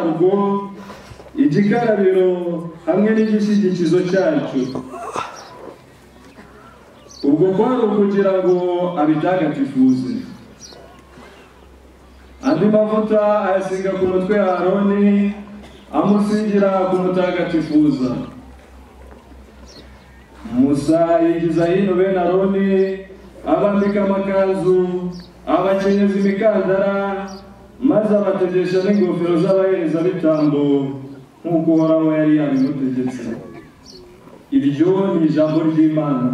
ngo igikarabiro hamwe n'igishyigikizo cyacu ubwo kwari ukugira ngo abitagatifuze andi mavuta ayasiga ku mutwe ya aroni amusigira ku mutagatifuza musa yigiza hino bene aroni abambika amakanzu abakenyeza imikandara maze abategesha n'ingofero z'abaherezabitambo nk'uko uhoraho yari yabimutegetse iryo ni ijambo ry'imana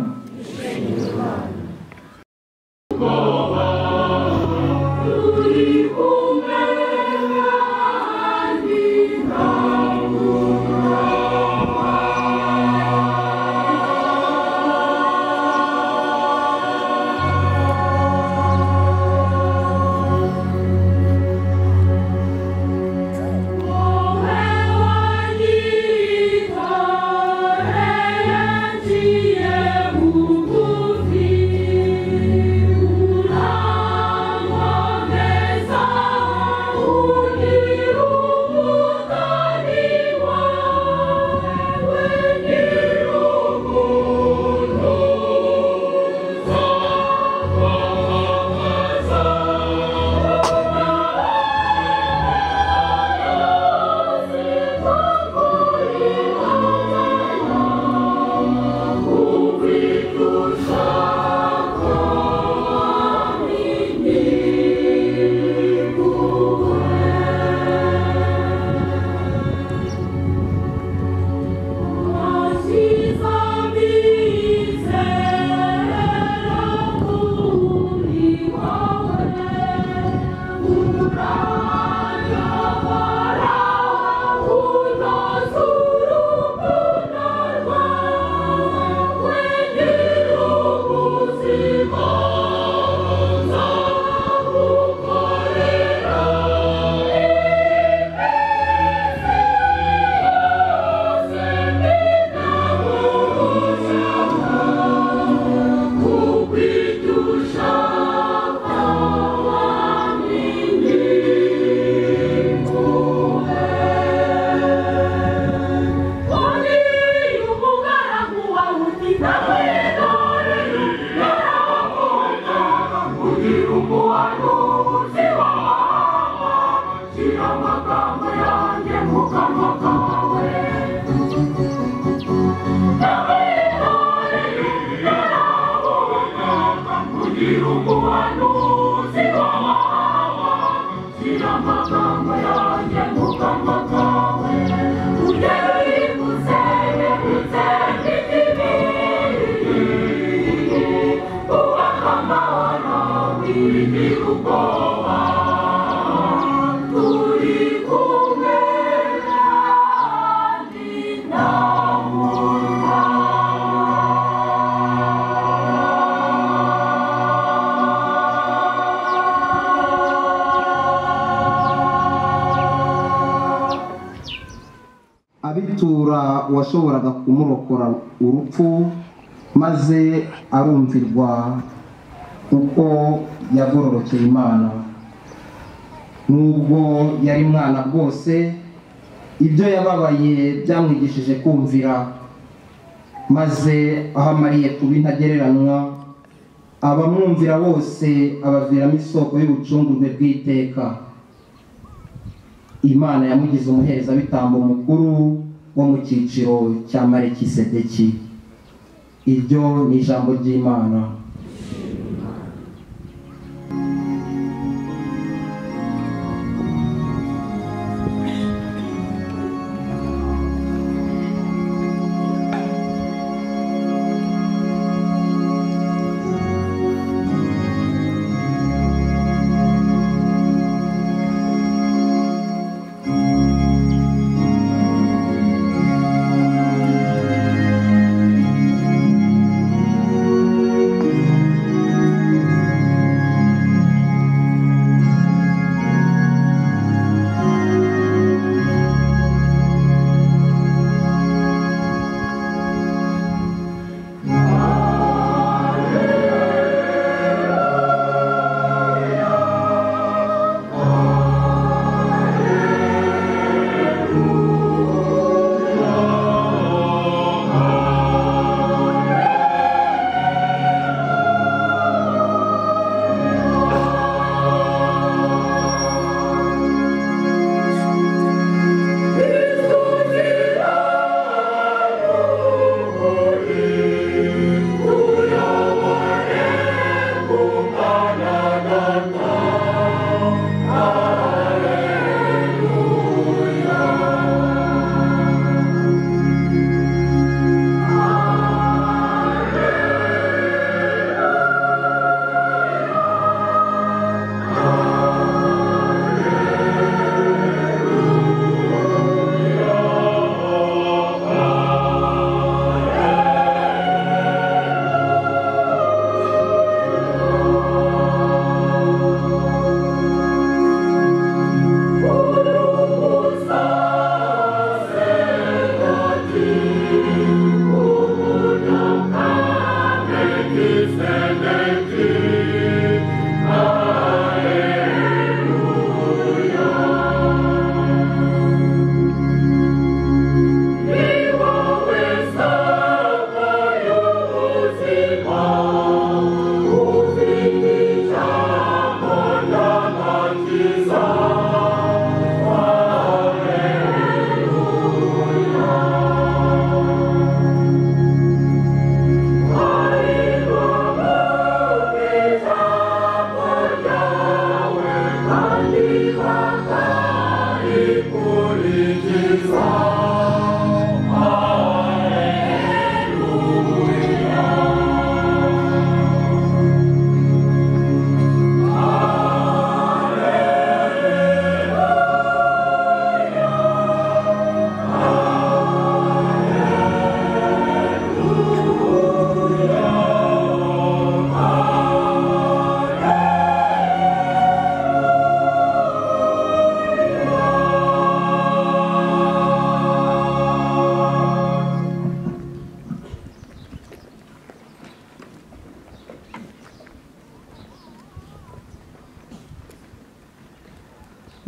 abitura uwashoboraga kumurokora urupfu maze arumvirwa uko yagororokeye imana nubwo yari mwana bwose ibyo yababaye byamwigishije kumvira maze aho amariye kuba intagereranywa abamwumvira bose abaviramo isoko y'ubucungurwe bw'iteka imana yamugize umuherezabitambo mukuru wo mu cyiciro cya marikisedeki iryo ni ijambo ry'imana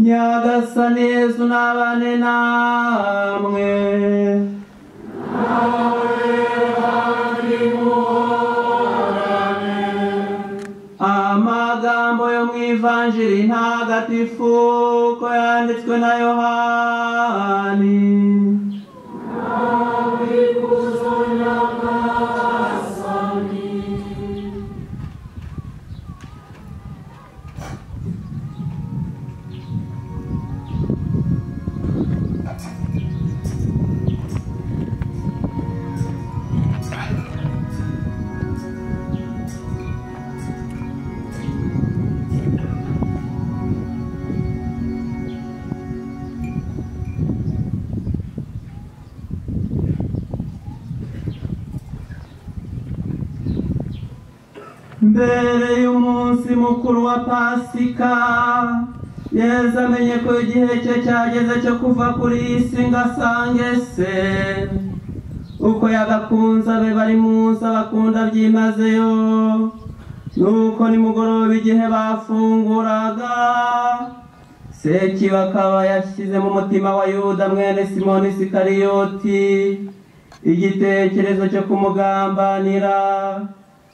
nyagasani yesu n'abane namwe amagambo yo mu ivanjiri ntagatifu ko yanditswe na yohani mbere y'umunsi mukuru wa pasika yezu amenye ko igihe cye cyageze cyo kuva kuri iyi si ngo asange se uko yagakunze abe bari munsi abakunda byimazeyo nuko nimugoroba igihe bafunguraga sekiba akaba yashyize mu mutima wa yuda mwene simoni sikariyoti igitekerezo cyo kumugambanira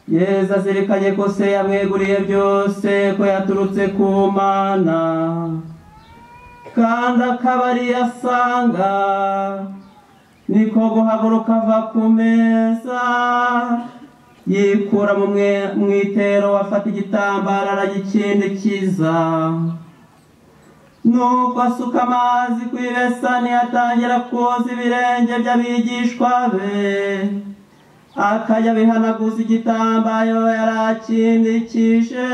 yezu azirikanye ko se yamweguriye byose ko yaturutse ku mana kandi akaba ariyo asanga niko guhaguruka ava ku meza yikura mu mwe- mu itero afata igitambaro aragikindikiza nuko asuka amazi ku ibesani atangira koza ibirenge by'abigishwa be akajya abihanaguza igitambaro yari akindikije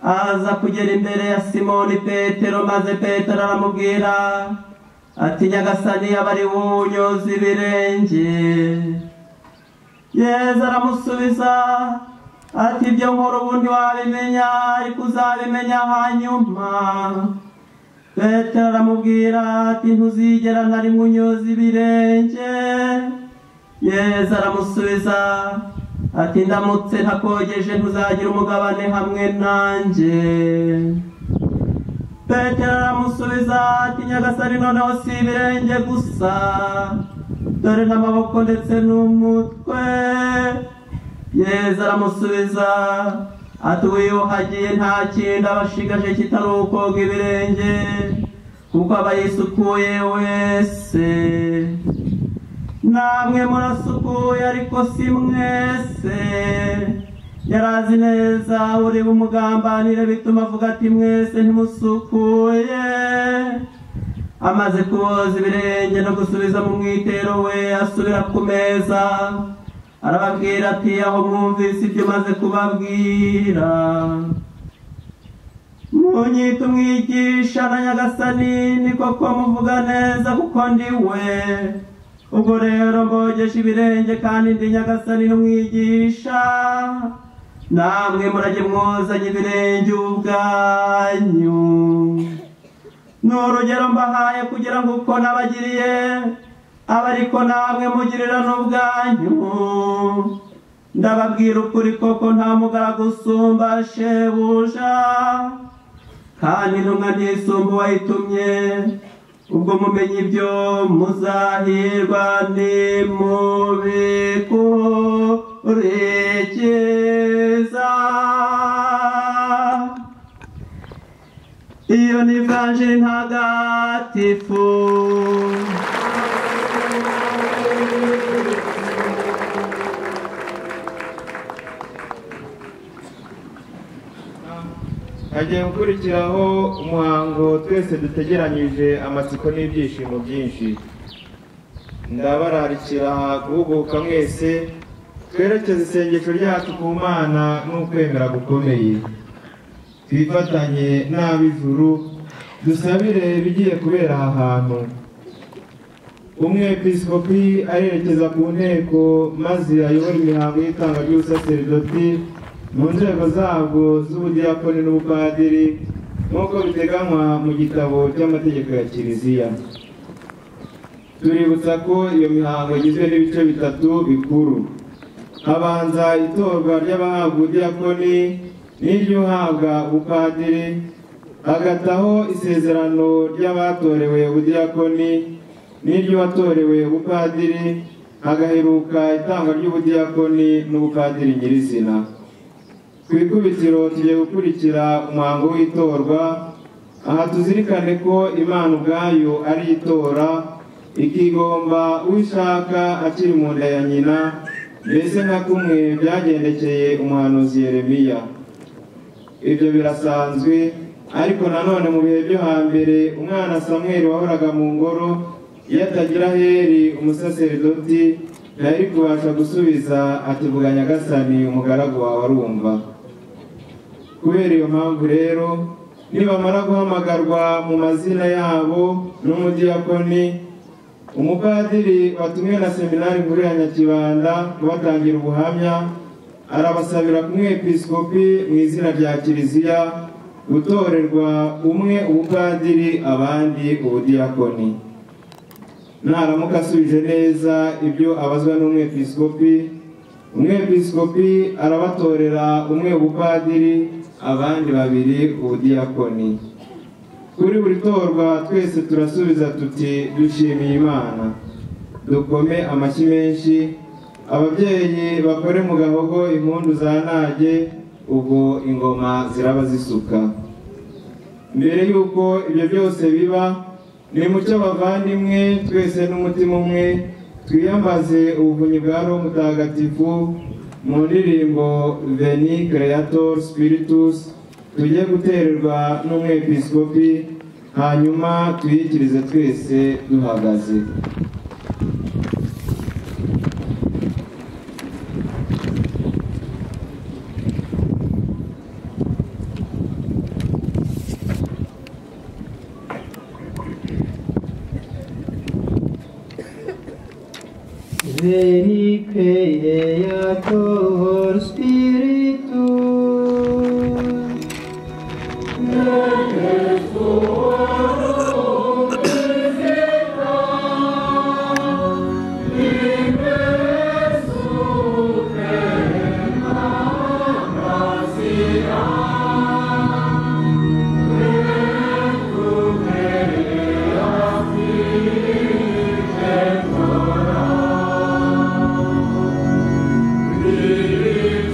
aza kugera imbere ya simoni petero maze petero aramubwira ati nyagasani yaba ari wunyoza ibirenge yezu aramusubiza ati ibyo nkora ubundi wabimenya ariko uzabimenya hanyuma petero aramubwira ati ntuzigera na rimwe unyoza ibirenge yezu aramusubiza ati ndamutse ntakogeje ntuzagira umugabane hamwe nanjye petero aramusubiza ati nyagasani noneho si ibirenge gusa dore n'amaboko ndetse n'umutwe yezu aramusubiza ati wiyuhagiye nta kindi aba ashigaje kitari ukoga ibirenge kuko aba yisukuye wese namwe murasukuye ariko si mwese yari azi neza uri bumugambanire bituma avuga ati mwese ntimusukuye amaze kuboza ibirenge no gusubiza mu mwitero we asubira ku meza arababwira ati aho mwumvise ibyo maze kubabwira munyita umwigisha na nyagasani ni koko muvuga neza kuko ndi we ubwo rero mbogesha ibirenge kandi ndi nyagasani n'umwigisha namwe murajye mwozanye ibirenge ubwanyu ni urugero mbahaye kugira ngo uko nabagiriye abe ariko namwe mugirira n'ubwanyu ndababwira ukuri koko nta mugaragu usumba shebuja kandi intumwa ntisumba uwayitumye ubwo mumenye ibyo muzahirwa nimubikurikiza iyo ni vanjiri ntagatifu hagiye gukurikiraho umuhango twese dutegeranyije amatsiko n'ibyishimo byinshi ndabararikira guhuguka mwese twerekeze isengesho ryacu ku mana n'ukwemera gukomeye twifatanye n'ab'ijuru dusabire ibigiye kubera aha hantu umwepiskopi arerekeza ku nteko maze ayobora imihango y'itanga ry'ubusaseridoti mu nzego zabwo z'ubudiyakoni n'ubupadiri nk'uko biteganywa mu gitabo cy'amategeko ya kiliziya tuributsa ko iyo mihango igizwe n'ibice bitatu bikuru habanza itorwa ry'abahabwa ubudiyakoni n'iry'uhabwa ubupadiri agataho isezerano ry'abatorewe ubudiyakoni n'iry'uwatorewe ubupadiri agaheruka itangwa ry'ubudiyakoni n'ubupadiri nyirizina ku ikubitiro tugiye gukurikira umuhango w'itorwa aha tuzirikane ko imana ubwayo ari itora ikigomba uwishaka akiri mu nda ya nyina mbese nka kumwe byagendekeye umuhanuzi yeremiya ibyo birasanzwe ariko nanone mu bihe byo hambere umwana samweri wahoraga mu ngoro iyo atagira heri umusaseridoti ntari kubasha gusubiza ati vuga nyagasani umugaragu wawe arumva kubera iyo mpamvu rero nibamara guhamagarwa mu mazina yabo n'umudiyakoni umupadiri watumwe na seminari nkuru ya nyakibanda kubatangira ubuhamya arabasabira ku mwepiskopi mu izina rya kiliziya gutorerwa umwe ubupadiri abandi ubudiyakoni naramuka asubije neza ibyo abazwa n'umwepiskopi umwepiskopi arabatorera umwe ubupadiri abandi babiri ubudiyakoni kuri buri torwa twese turasubiza tuti dushimiye imana dukome amashyi menshi ababyeyi bakore mu gahogo impundu za nage ubwo ingoma ziraba zisuka mbere y'uko ibyo byose biba ni mucyo abavandimwe twese n'umutima umwe twiyambaze ubuvunyi bwa roho mutagatifu mu ndirimbo veni creator spiritus tujye gutererwa n'umwepiskopi hanyuma tuyikirize twese duhagaze Veni creator spiritus. Amen.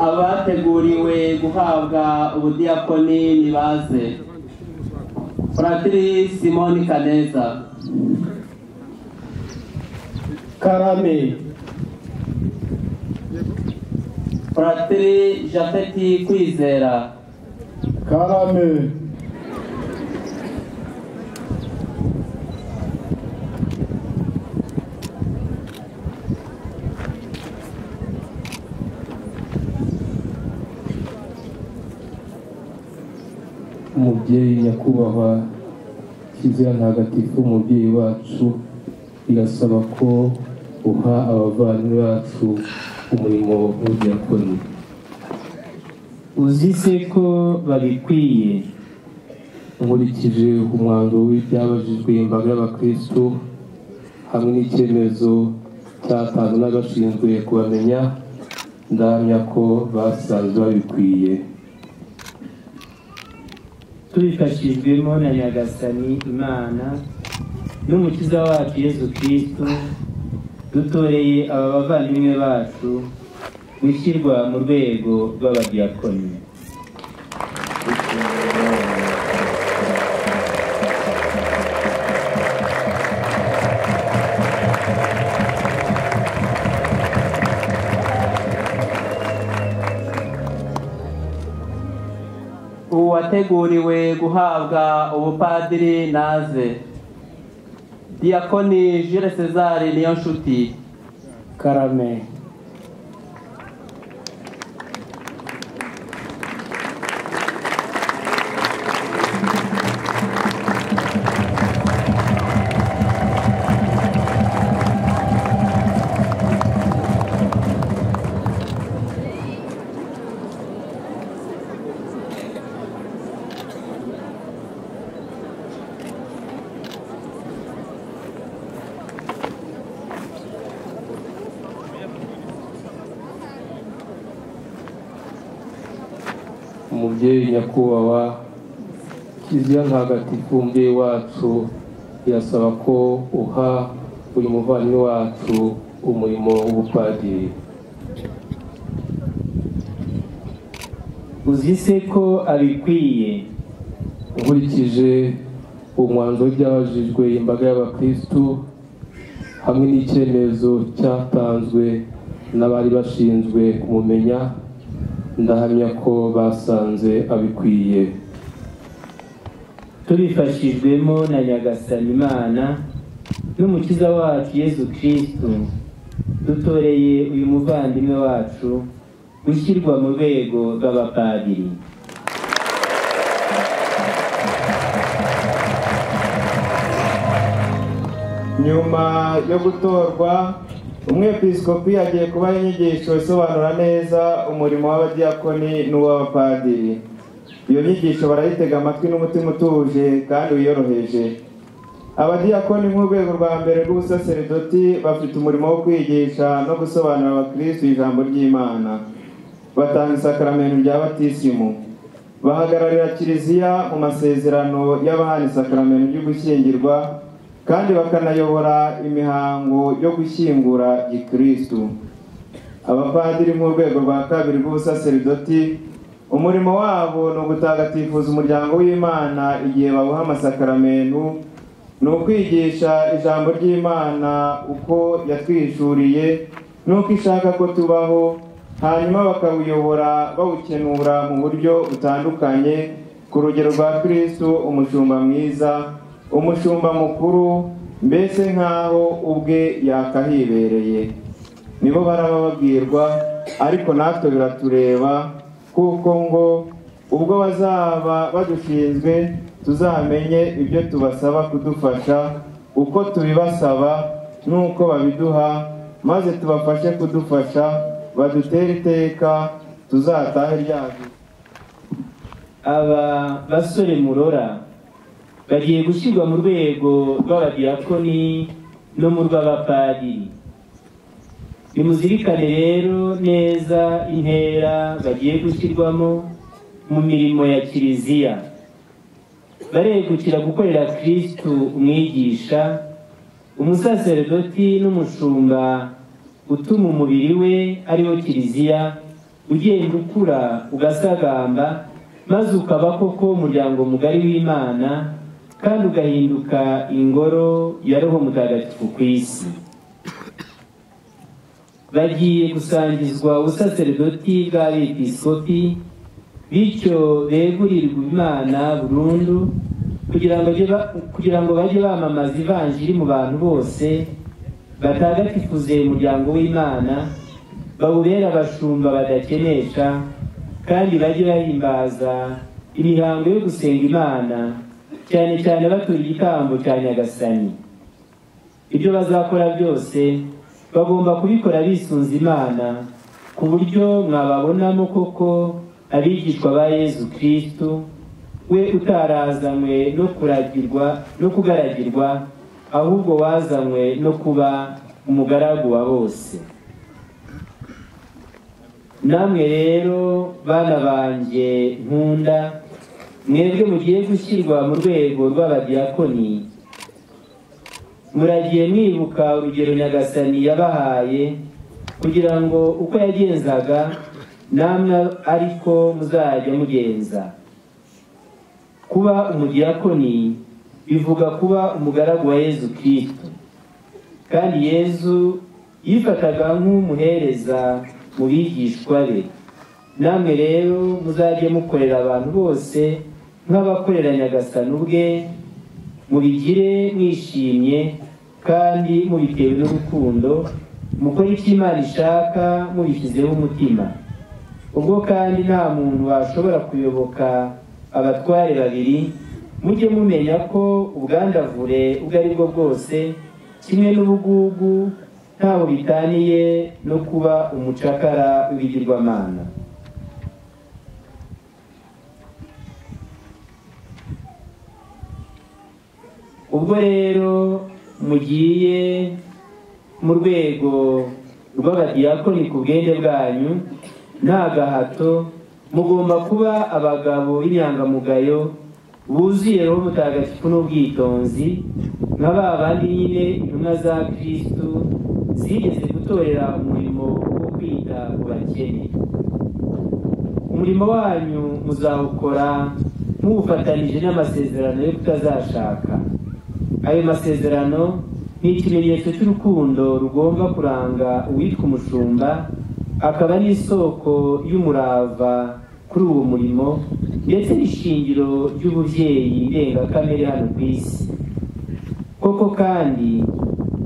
abateguriwe guhabwa ubudiyakoni nibaze Fratiri Simoni Kaneza karame Fratiri Japeti Kwizera karame umubyeyi nyakubahwa kizira ntagatifu umubyeyi wacu irasaba ko uha abavandimwe bacu umurimo w'ubuyakoni uzi se ko babikwiye nkurikije umwanzuro w'ibyabajijwe imbaga y'abakristo hamwe n'icyemezo cyatanzwe n'abashinzwe kubamenya ndahamya ko basanzwe babikwiye tubifashijwemo na nyagasani imana n'umukiza wacu yezu kristo dutoreye aba bavandimwe bacu gushyirwa mu rwego rw'abadiyakoni uwateguriwe guhabwa ubupadiri naze Diakoni Jules César Niyonshuti karame umubyeyi nyakubahwa kiliziya ntagatifu umubyeyi wacu irasaba ko uha buri muvandimwe wacu umurimo w'ubupadiri uzi se ko abikwiye nkurikije umwanzuro w'ibyabajijwe imbaga y'abakristu hamwe n'icyemezo cyatanzwe n'abari bashinzwe kumumenya ndahamya ko basanze abikwiye tubifashijwemo na nyagasani imana n'umukiza wacu yezu kristo dutoreye uyu muvandimwe wacu gushyirwa mu rwego rw'abapadiri nyuma yo gutorwa umwepiskopi agiye kubaha inyigisho isobanura neza umurimo w'abadiyakoni n'uw'abapadiri iyo nyigisho barayitega amatwi n'umutima utuje kandi wiyoroheje abadiyakoni nk'urwego rwa mbere rw'ubusaseredoti bafite umurimo wo kwigisha no gusobanurira abakristu ijambo ry'imana batanga isakaramentu rya batisimu bahagararira kiliziya mu masezerano y'abahana isakaramentu ry'ugushyingirwa kandi bakanayobora imihango yo gushyingura gikristu abapadiri mu rwego rwa kabiri rw'ubusaseridoti umurimo wabo ni ugutagatifuza umuryango w'imana igihe babuha amasakaramentu ni ukwigisha ijambo ry'imana uko yatwishuriye n'uko ishaka ko tubaho hanyuma bakawuyobora bawukenura mu buryo butandukanye ku rugero rwa kristu umushumba mwiza umushumba mukuru mbese nk'aho ubwe yakahibereye nibo baraba babwirwa ariko natwe biratureba kuko ngo ubwo bazaba badushinzwe tuzamenye ibyo tubasaba kudufasha uko tubibasaba n'uko babiduha maze tubafashe kudufasha badutere iteka tuzatahe ryacu aba basore murora bagiye gushyirwa mu rwego rw'abadiyakoni no mu rw'abapadiri nimuzirikane rero neza intera bagiye gushyirwamo mu mirimo ya kiliziya baregukira gukorera kristu umwigisha umusaseredoti n'umushumba utuma umubiri we ariwo kiliziya ugenda ukura ugasagamba maze ukaba koko umuryango mugari w'imana kandi ugahinduka ingoro ya roho mutagatifu ku isi bagiye gusangizwa ubusaserdoti bw'abepiskopi bityo begurirwa imana burundu kugira ngo bajye ba- kugira ngo bajye bamamaza ivanjiri mu bantu bose batagatifuze umuryango w'imana bawubere abashumba badakenesha kandi bajye bahimbaza imihango yo gusenga imana cyane cyane batura igitambo cya nyagasani ibyo bazakora byose bagomba kubikora bisunze imana ku buryo mwababonamo koko abigishwa ba yezu kristu we utarazanywe no kuragirwa no kugaragirwa ahubwo wazanywe no kuba umugaragu wa bose namwe rero bana banjye nkunda mwebwe mugiye gushyirwa mu rwego rw'abadiyakoni muragiye mwibuka urugero nyagasani yabahaye kugira ngo uko yagenzaga namwe ariko muzajya mugenza kuba umudiyakoni bivuga kuba umugaragu wa yezu kristo kandi yezu yifataga nk'umuhereza mu bigishwa be namwe rero muzajye mukorera abantu bose nk'abakorera nyagasani ubwe mubigire mwishimye kandi mubitewe n'urukundo mukore icyo imana ishaka mubishyizeho umutima ubwo kandi nta muntu washobora kuyoboka abatware babiri mujye mumenya ko ubwandavure ubwo ari bwo bwose kimwe n'ubugugu ntaho bitaniye no kuba umucakara w'ibigirwamana ubwo rero mugiye mu rwego rw'abadiyakoni ku bwenge bwanyu nta gahato mugomba kuba abagabo b'inyangamugayo buzuye roho mutagatifu n'ubwitonzi nka ba bandi nyine intumwa za kirisitu zigeze gutorera umurimo wo kwita ku bakene umurimo wanyu muzawukora muwufatanije n'amasezerano yo kutazashaka ayo masezerano ni ikimenyetso cy'urukundo rugomba kuranga uwitwa umushumba akaba n'isoko y'umurava kuri uwo murimo ndetse n'ishingiro ry'ububyeyi ndengakamere hano ku isi koko kandi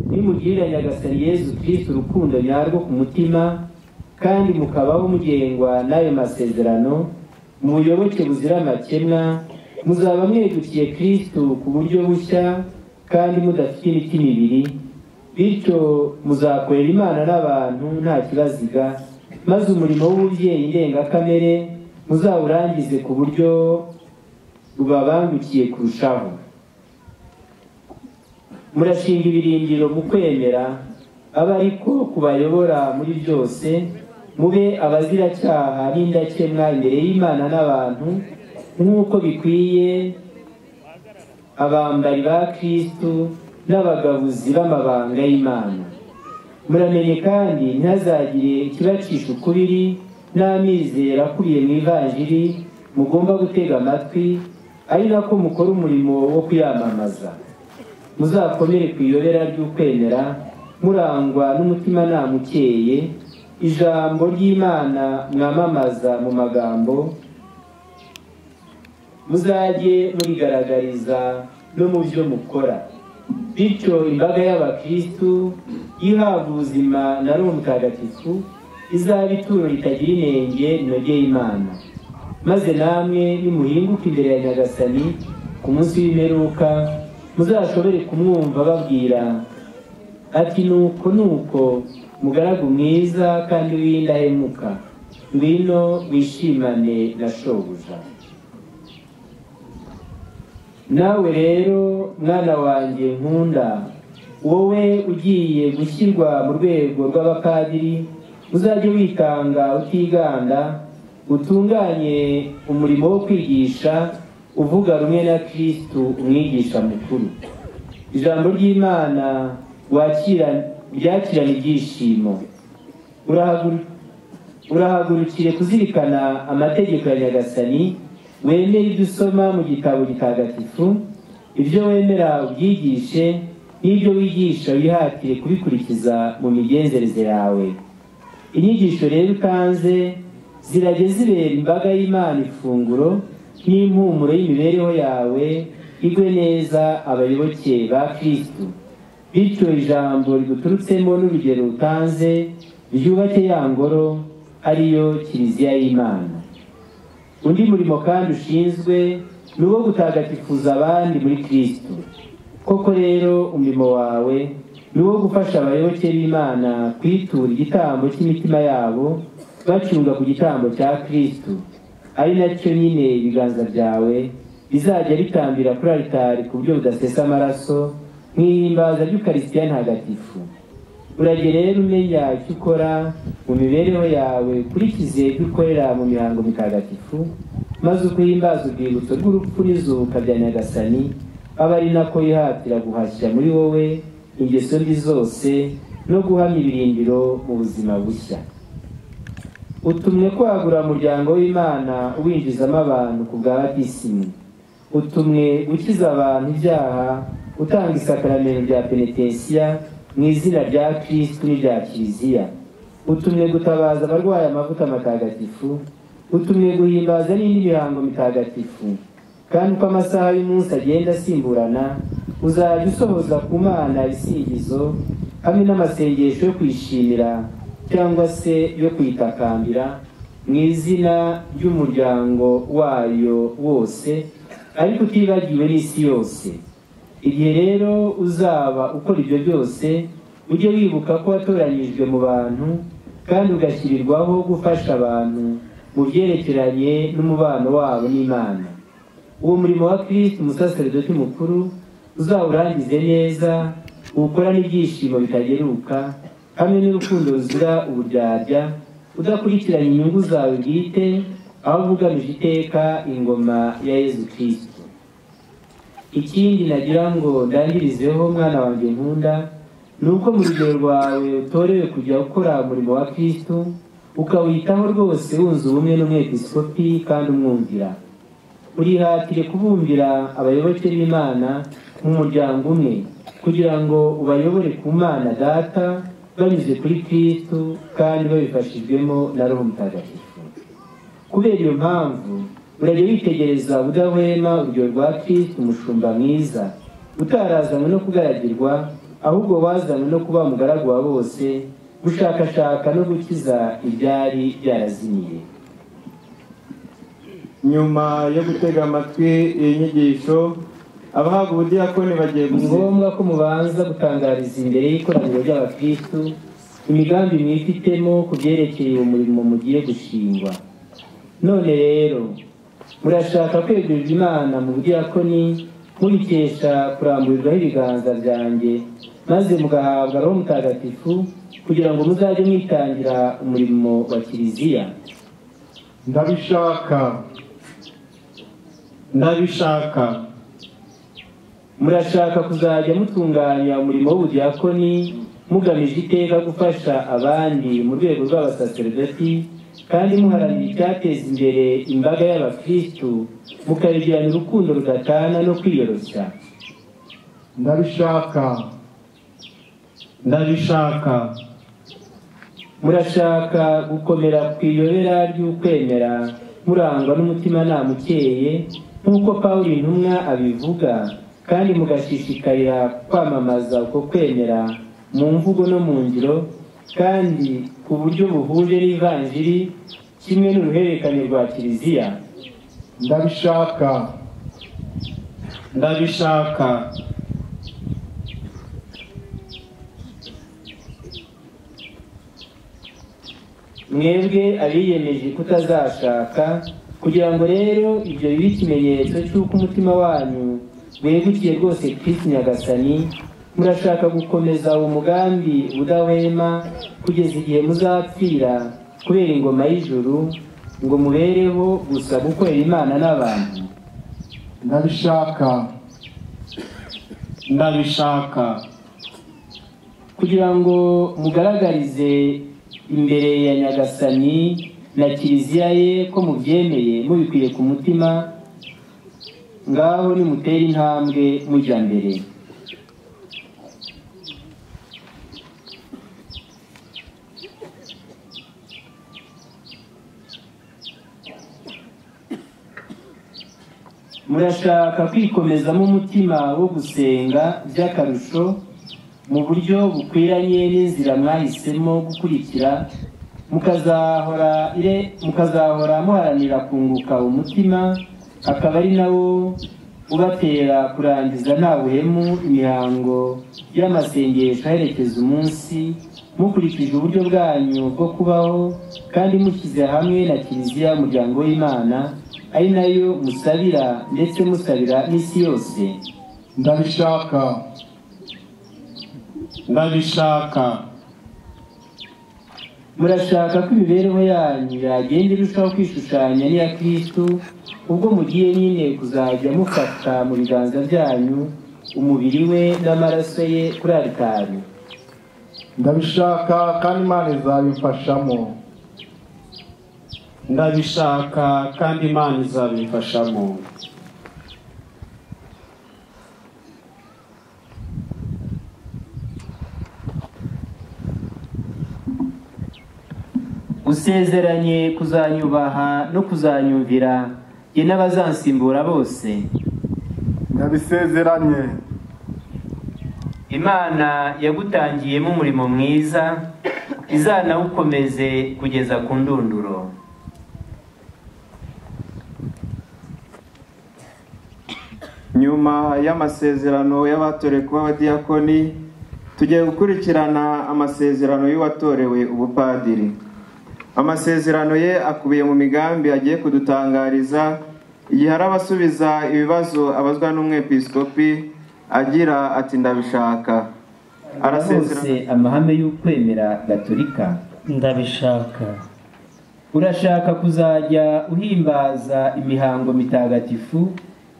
nimugirira nyagasani yezu kirisitu urukundo nyarwo ku mutima kandi mukabaho mugengwa n'ayo masezerano mu buyoboke buzira amakemwa muzaba mwedukiye kirisitu ku buryo bushya kandi mudafite imitima ibiri bityo muzakorera imana n'abantu nta kibaziga maze umurimo w'ububyeyi ndengakamere muzawurangize ku buryo bubabangukiye kurushaho murashinga ibirindiro mu kwemera abe ariko kubayobora muri byose mube abaziracyaha n'indakemwa imbere y'imana n'abantu nk'uko bikwiye abambari ba kristu n'abagabuzi b'amabanga y'imana muramenye kandi ntihazagire ikibacisha ukubiri n'amizero akubiye mu ivanjiri mugomba gutega amatwi ari nako mukora umurimo wo kuyamamaza muzakomere ku iyobera ry'ukwemera murangwa n'umutimanama ukeye ijambo ry'imana mwamamaza mu magambo muzajye murigaragariza no mu byo mukora bityo imbaga y'abakristu ihabwa ubuzima na roho mutagatifu izaba ituro ritagira inenge rinogeye imana maze namwe nimuhinguka imbere ya nyagasani ku munsi w'imperuka muzashobore kumwumva babwira ati nuko nuko mugaragu mwiza kandi w'indahemuka ngwino wishimane na shobuja nawe rero mwana wanjye nkunda wowe ugiye gushyirwa mu rwego rw'abapadiri uzajye witanga utiganda utunganye umurimo wo kwigisha uvuga rumwe na kirisitu umwigisha mukuru ijambo ry'imana wakira ryakirana ibyishimo Urahaguru- urahagurukire kuzirikana amategeko ya nyagasani wemere ibyo usoma mu gitabo gitagatifu ibyo wemera ubyigishe n'ibyo wigisha wihatire kubikurikiza mu migenzereze yawe inyigisho rero utanze zirajye zibera imbaga y'imana ifunguro n'impumuro y'imibereho yawe igwe neza abayoboke ba kristu bityo ijambo riguturutsemo n'urugero utanze ryubake ya ngoro ariyo kiliziya y'imana undi murimo kandi ushinzwe ni uwo gutagatifuza abandi muri kristu koko rero umurimo wawe ni uwo gufasha abayoboke b'imana kwitura igitambo cy'imitima yabo bacunga ku gitambo cya kristu ari nacyo nyine ibiganza byawe bizajya bitambira kuri alitari ku buryo budasesa amaraso nk'ihimbaza ry'ukarisitiya ntagatifu urajye rero umenya icyo ukora mu mibereho yawe ukurikize ibyo ukorera mu mihango mitagatifu maze ukuhimbaza urwibutso rw'urupfu n'izuka bya nyagasani aba ari nako yihatira guhashya muri wowe ingeso mbi zose no guhamya ibirindiro mu buzima bushya utumwe kwagura umuryango w'imana uwinjizamo abantu ku bwa batisimu utumwe ukiza abantu ibyaha utanga isakaramento rya penetensiya mu izina rya kirisitu n'irya kiliziya utumwe gutabaza abarwaye amavuta matagatifu utumwe guhimbaza n'indi mihango mitagatifu kandi uko amasaha y'umunsi agenda asimburana uzajya usohoza ku mana ibisingizo hamwe n'amasengesho yo kwishimira cyangwa se yo kwitakambira mu izina ry'umuryango wayo wose ariko utibagiwe n'isi yose igihe rero uzaba ukora ibyo byose ujye wibuka ko watoranyijwe mu bantu kandi ugashyirirwaho gufasha abantu mu byerekeranye n'umubano wabo n'imana uwo murimo wa kirisiti umusaserdoti mukuru uzawurangize neza uwukora n'ibyishimo bitageruka hamwe n'urukundo ruzira uburyarya udakurikiranya inyungu zawe bwite ahubwo ugamije iteka ingoma ya yezu kirisito ikindi nagira ngo ndangirizeho mwana wanjye nkunda ni uko mu rugero rwawe utorewe kujya ukora umurimo wa kirisito ukawitaho rwose wunze ubumwe n'umwepisikopi kandi umwumvira urihatire kubumbira abayoboke b'imana mu muryango umwe kugira ngo ubayobore ku mana data banyuze kuri kristu kandi babifashijwemo na roho mutagatifu kubera iyo mpamvu urajya witegereza ubudahwema urugero rwa kristu umushumba mwiza utarazanywe no kugaragirwa ahubwo wazanywe no kuba umugaragu wa bose gushakashaka no gukiza ibyari byarazimiye nyuma yo gutega amatwi iyi nyigisho abahabwa ubudiyakoni bagiye ni ngombwa ko mubanza gutangariza imbere y'ikoraniro ry'abakristu imigambi mwifitemo ku byerekeye uwo murimo mugiye gushingwa none rero murashaka kwegurirwa imana mu budiyakoni mubikesha kuramburirwaho ibiganza byanjye maze mugahabwa roho mutagatifu kugira ngo muzajye mwitangira umurimo wa kiliziya ndabishaka ndabishaka murashaka kuzajya mutunganya umurimo w'ubudiyakoni mugamije iteka gufasha abandi mu rwego rw'abasaseredoti kandi muharanira icyateza imbere imbaga y'abakristu mukaregerana urukundo rudatana no kwiyoroshya ndabishaka ndabishaka murashaka gukomera ku iyobera ry'ukwemera murangwa n'umutimanama ukeye nk'uko pawulo intumwa abivuga kandi mugashishikarira kwamamaza uko kwemera mu mvugo no mu ngiro kandi ku buryo buhuje n'ivanjiri kimwe n'uruhererekane rwa kiliziya ndabishaka ndabishaka mwebwe abiyemeje kutazashaka kugira ngo rero ibyo bibe ikimenyetso cy'uko umutima wanyu wegukiye rwose kirisi nyagasani murashaka gukomeza uwo mugambi udahwema kugeza igihe muzapfira kubera ingoma y'ijuru ngo mubereho gusa gukorera imana n'abantu ndabishaka ndabishaka kugira ngo mugaragarize imbere ya nyagasani na kiliziya ye ko mubyemeye mubikwiye ku mutima ngaho nimutere intambwe mujya mbere murashaka kwikomezamo umutima wo gusenga by'akarusho mu buryo bukwiranye n'inzira mwahisemo gukurikira mukazahora ire- mukazahora muharanira kunguka umutima akaba ari nawo ubatera kurangiza nta buhemu imihango y'amasengesho aherekeza umunsi mukurikije uburyo bwanyu bwo kubaho kandi mushyize hamwe na kiliziya y'umuryango w'imana ari nayo musabira ndetse musabira n'isi yose ndabishaka ndabishaka murashaka ko imibereho yanyu yagenda irushaho kwishushanya n'iya kristo ubwo mugiye nyine kuzajya mufata mu biganza byanyu umubiri we n'amaraso ye kuri aritari ndabishaka kandi imana izabimfashamo ndabishaka kandi imana izabimfashamo usezeranye kuzanyubaha no kuzanyumvira ye n'abazansimbura bose ndabisezeranye imana yagutangiyemo umurimo mwiza izanawukomeze kugeza ku ndunduro nyuma y'amasezerano y'abatorewe kuba abadiyakoni tugiye gukurikirana amasezerano y'uwatorewe ubupadiri amasezerano ye akubiye mu migambi agiye kudutangariza igihe arabasubiza ibibazo abazwa n'umwepiskopi agira ati ndabishaka arasezerana hose amahame y'ukwemera gaturika ndabishaka urashaka kuzajya uhimbaza imihango mitagatifu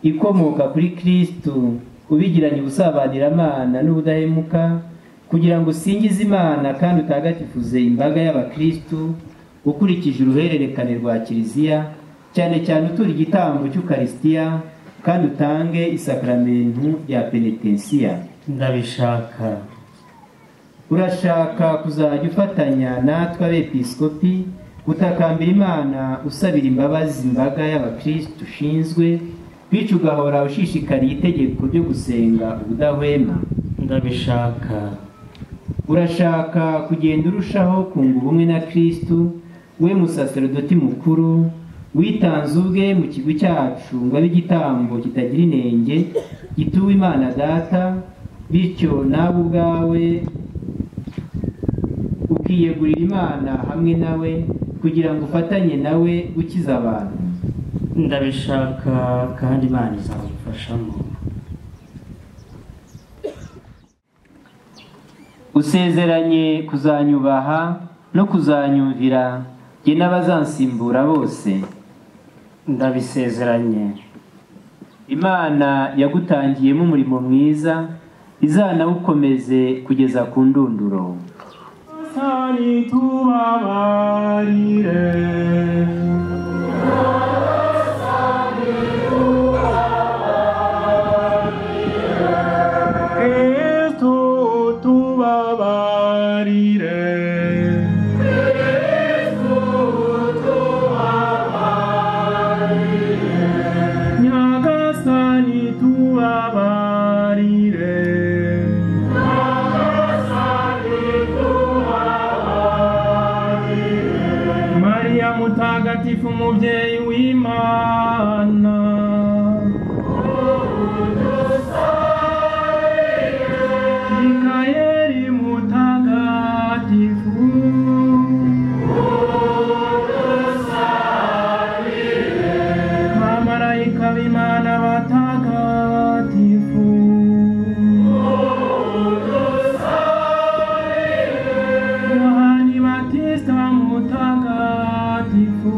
ikomoka kuri kristu ubigiranye ubusabaniramana n'ubudahemuka kugira ngo usingize imana kandi utagatifuze imbaga y'abakristu ukurikije uruhererekane rwa kiliziya cyane cyane utura igitambo cy'ukarisitiya kandi utange isakaramentu ya penetensiya ndabishaka urashaka kuzajya ufatanya natwe abepiskopi gutakambira imana usabira imbabazi imbaga y'abakristu ushinzwe bityo ugahora ushishikariye itegeko ryo gusenga ubudahwema ndabishaka urashaka kugenda urushaho kunga ubumwe na kristu we musaserdoti mukuru witanze ubwe mu kigo cyacu ngo abe igitambo kitagira inenge gituwe imana data bityo nawe ubwawe ukiyegurira imana hamwe nawe kugira ngo ufatanye nawe gukiza abantu ndabishaka kandi imana izabimfashamo usezeranye kuzanyubaha no kuzanyumvira ye n'abazansimbura bose ndabisezeranye imana yagutangiyemo umurimo mwiza izanawukomeze kugeza ku ndunduro Sani tubabarire Kristu tubabarire Nyagasani tubabarire Maria mutagatifu mubyeyi w'Imana Mikayeli mutagatifu Mamarayika b'Imana batagatifu Yohani Batista mutagatifu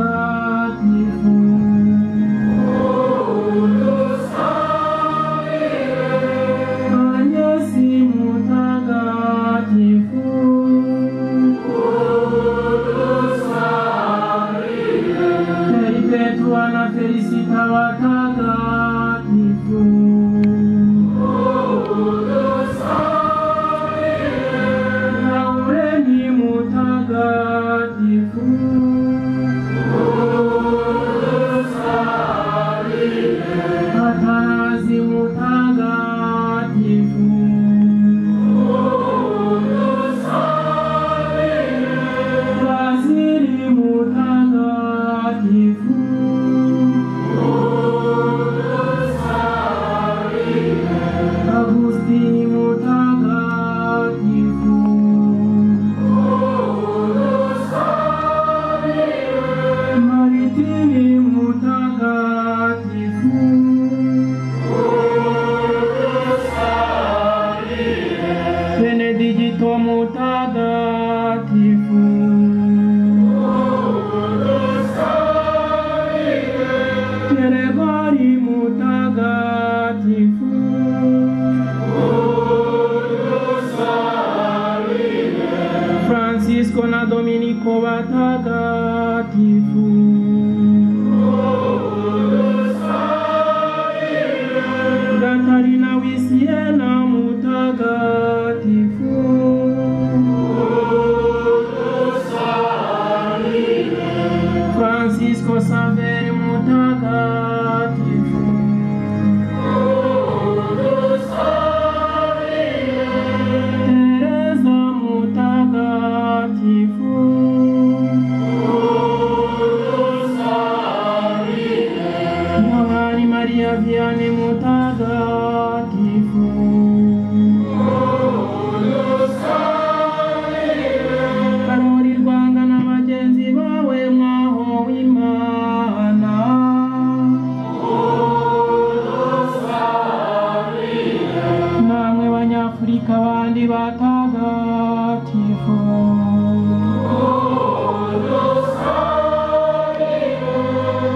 mutagatifu Anyesi mutagatifu Perpetua na felicita watagatifu Laureni mutagatifu Atanazi mutagatifu Waziri mutagatifu Agustini mutagatifu Maritini mutagatifu Benedicto mutagatifu Gregori mutagatifu Francisco na Dominico watagatifu Gatarina wisiena mutagatifu Francisco Saveri mutagatifu Teresa mutagatifu Yohani Maria Vianney mutagatifu Karoli Rwanga na bagenzi bawe mwaho w'Imana namwe banyafurika abandi batagatifu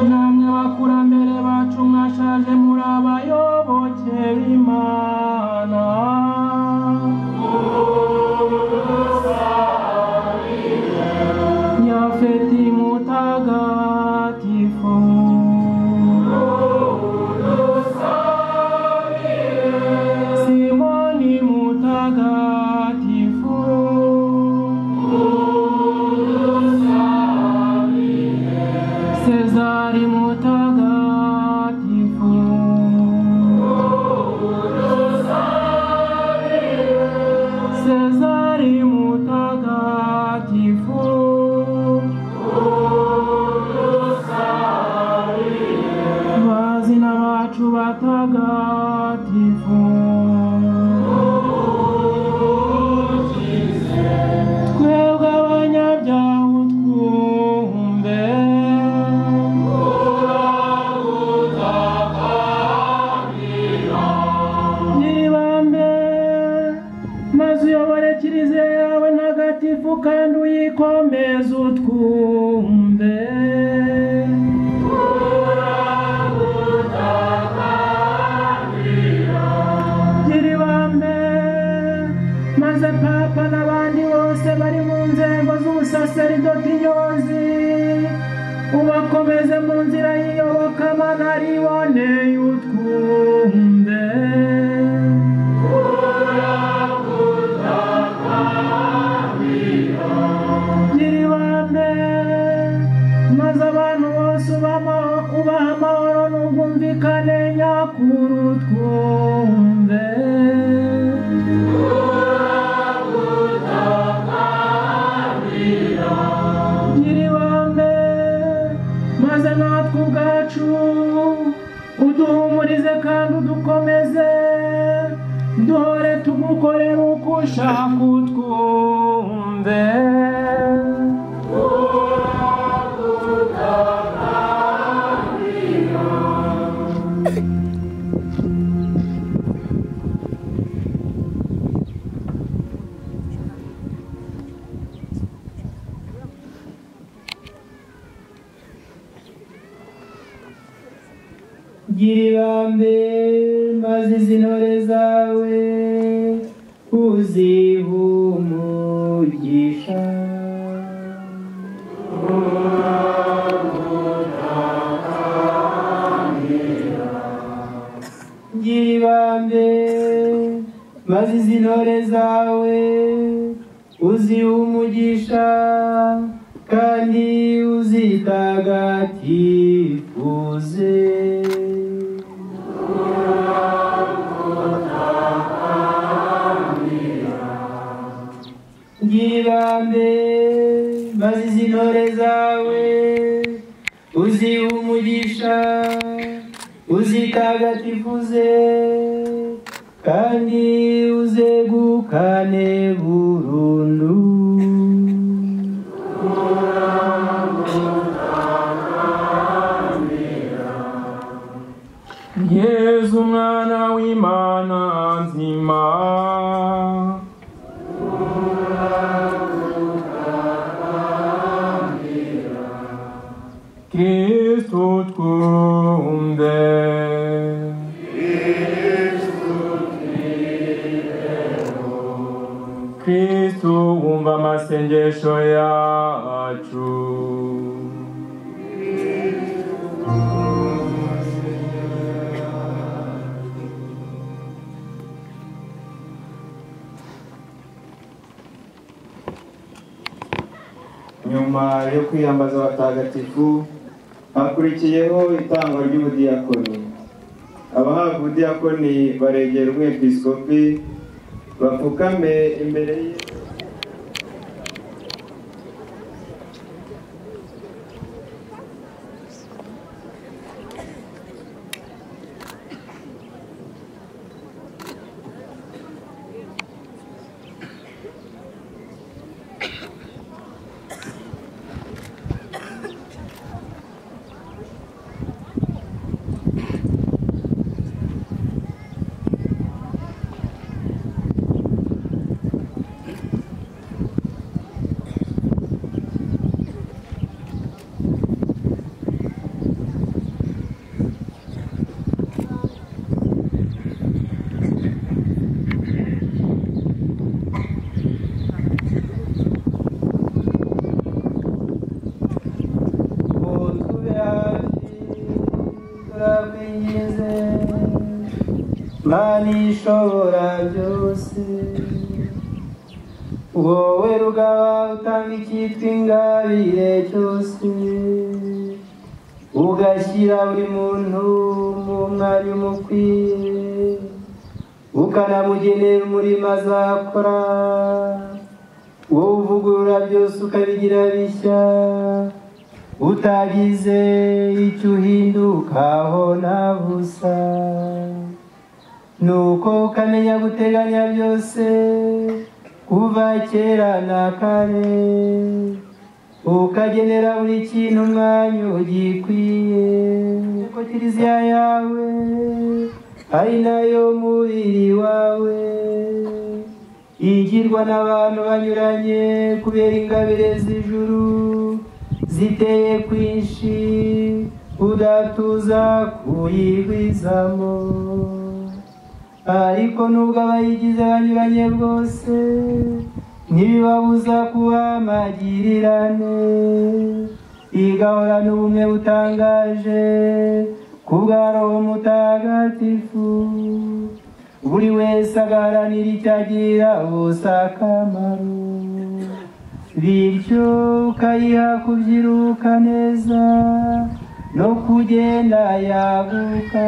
namwe bakurambere bacu mwashaje muri abayoboke b'imana yafeti mutagatifu simoni mutagatifu sezari mutagatifu sezari mutagatifu vazina vacu vatagatifu twebwe abanyabyaha utwumve nyiribambe maze uyobore kiliziya yawe ntagatifu kandi uyikomeze utwumve nyiribambe maze papa n'abandi bose bari mu nzego z'ubusaseridoti nyozi ubakomeze mu nzira y'iyobokamana riboneye utwumve nyiribambe maze abantu bose ubama- ubaha amahoro n'ubwumvikane nyakuru twumve nyiribambe maze natwe ubwacu uduhumurize kandi udukomeze dore tugukorera uko ushaka utwumve gira ibambe maze izi ntore zawe uzihe umugisha gira ibambe maze izi ntore zawe uzihe umugisha kandi uzitagatifuze yibambe maze izi ntore zawe uzihe umugisha uzitagatifuze kandi uzegukane burundu yezu umwana w'imana nzima kristu twumve kristu wumva amasengesho yacu nyuma yo kwiyambaza abatagatifu hakurikiyeho itangwa ry'ubudiyakoni abahabwa ubudiyakoni baregera umwepiskopi bapfukame imbere ye turakwingize mani ishobora byose wowe rugaba utanga icyitwa ingabire cyose ugashyira buri muntu mu mwanya umukwiye ukanamugenera umurimo azakora wowe uvugurura byose ukabigira bishya utagize icyo uhindukaho na busa nuko ukamenya guteganya byose kuva kera na kare ukagenera buri kintu umwanya ugikwiye kuko kiliziya yawe ari nayo mubiri wawe igirwa n'abantu banyuranye kubera ingabire z'ijuru ziteye kwinshi udatuza kuyigwizamo ariko nubwo abayigize banyuranye bwose ntibibabuza kuba amagirirane igahorana ubumwe butangaje ku bwa roho mutagatifu buri wese agaharanira icyagirira bose akamaro bityo ukayiha kubyiruka neza no kugenda yaguka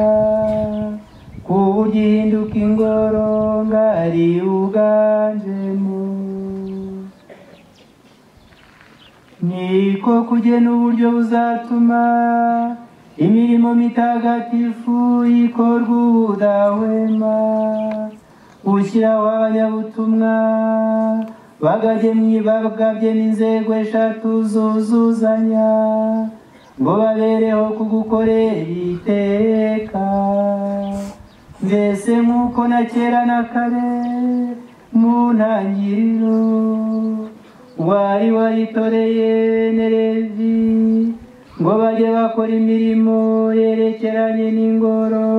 ku buryo ihinduka ingoro ngari uganjemo niko kugena uburyo buzatuma imirimo mitagatifu ikorwa ubudahwema gushyiraho abanyabutumwa bagagemye bagabye n'inzego eshatu zuzuzanya ngo babereho kugukorera iteka mbese nk'uko na kera na kare mu ntangiriro wari waritoreye nerevi ngo bajye bakora imirimo yerekeranye n'ingoro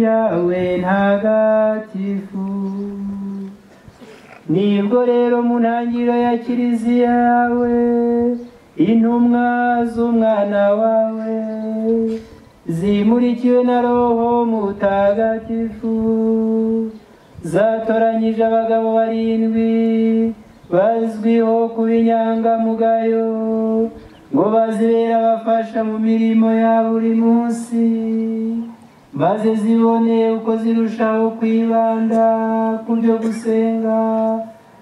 yawe ntagatifu nibwo rero mu ntangiriro ya kiliziya yawe intumwa z'umwana wawe zimurikiwe na roho mutagatifu zatoranyije abagabo barindwi bazwiho kuba inyangamugayo ngo bazibere abafasha mu mirimo ya buri munsi maze zibone uko zirushaho kwibanda ku byo gusenga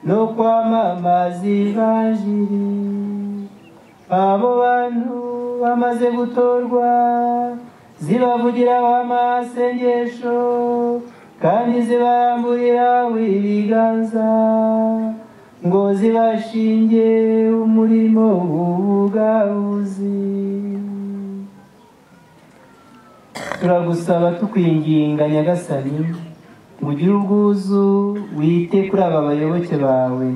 no kwamamaza ibanjiri abo bantu bamaze gutorwa zibavugira amasengesho kandi zibaramburira ibiganza ngo zibashinge umurimo w'ubugabuzi turagusaba tukwinginga nyagasani mugire ubwuzu wite kuri aba bayoboke bawe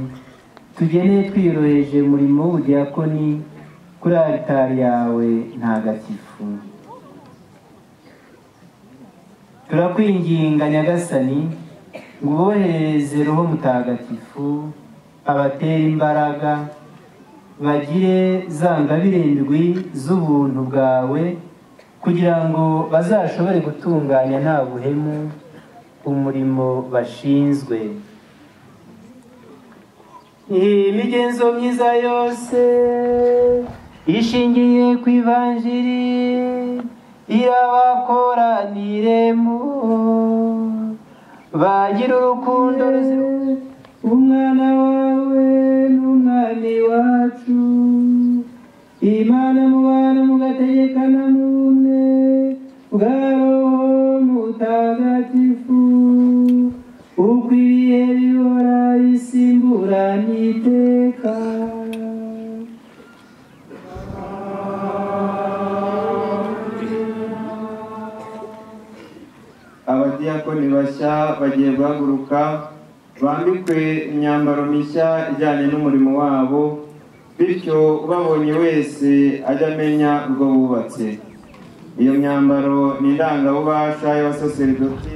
tugeneye twiyoroheje umurimo w'ubudiyakoni kuri aritari yawe ntagatifu turakwinginga nyagasani ngo ubohereze roho mutagatifu abatera imbaraga bagire za ngabirindwi z'ubuntu bwawe kugira ngo bazashobore gutunganya nta buhemu umurimo bashinzwe imigenzo myiza yose ishingiye ku ivanjiri irabakoraniremo bagira urukundo ruzira umwana wawe n'umwami wacu imana mubana mugategekana n'umwe bwa roho mutagatifu ukwiriye bihora bisimbura n'iteka abadiyakoni bashya bagiye guhaguruka bambikwe imyambaro mishya ijyanye n'umurimo wabo bityo ubabonye wese ajya amenya ubwo bubatse iyo myambaro ni indangabubasha y'abasaseridoti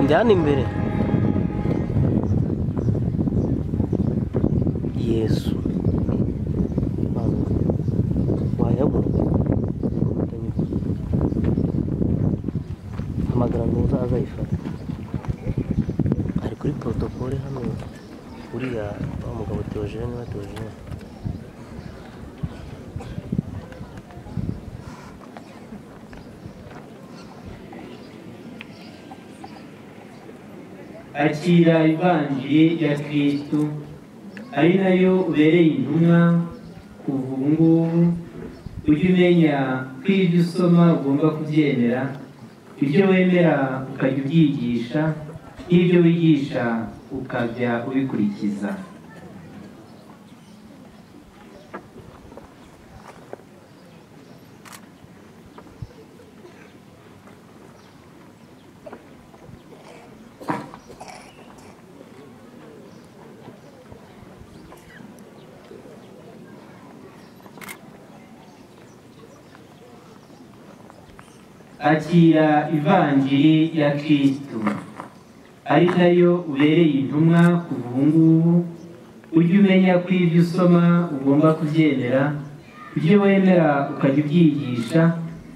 ndi hano imbere yesu wayabona hamagara ntuza azayifata ari kuri protokole hano uriya wa mugabo teogene wa teogene akira ivanjiri ya kristo ari nayo ubereye intumwa kuva ubu ngubu ujye umenya ko ibyo usoma ugomba kubyemera ibyo wemera ukajya ubyigisha n'ibyo wigisha ukajya ubikurikiza akira ivanjiri ya kristo ari nayo ubereye intumwa kuva ubu ngubu ujye umenya ko ibyo usoma ugomba kubyemera ibyo wemera ukajya ubyigisha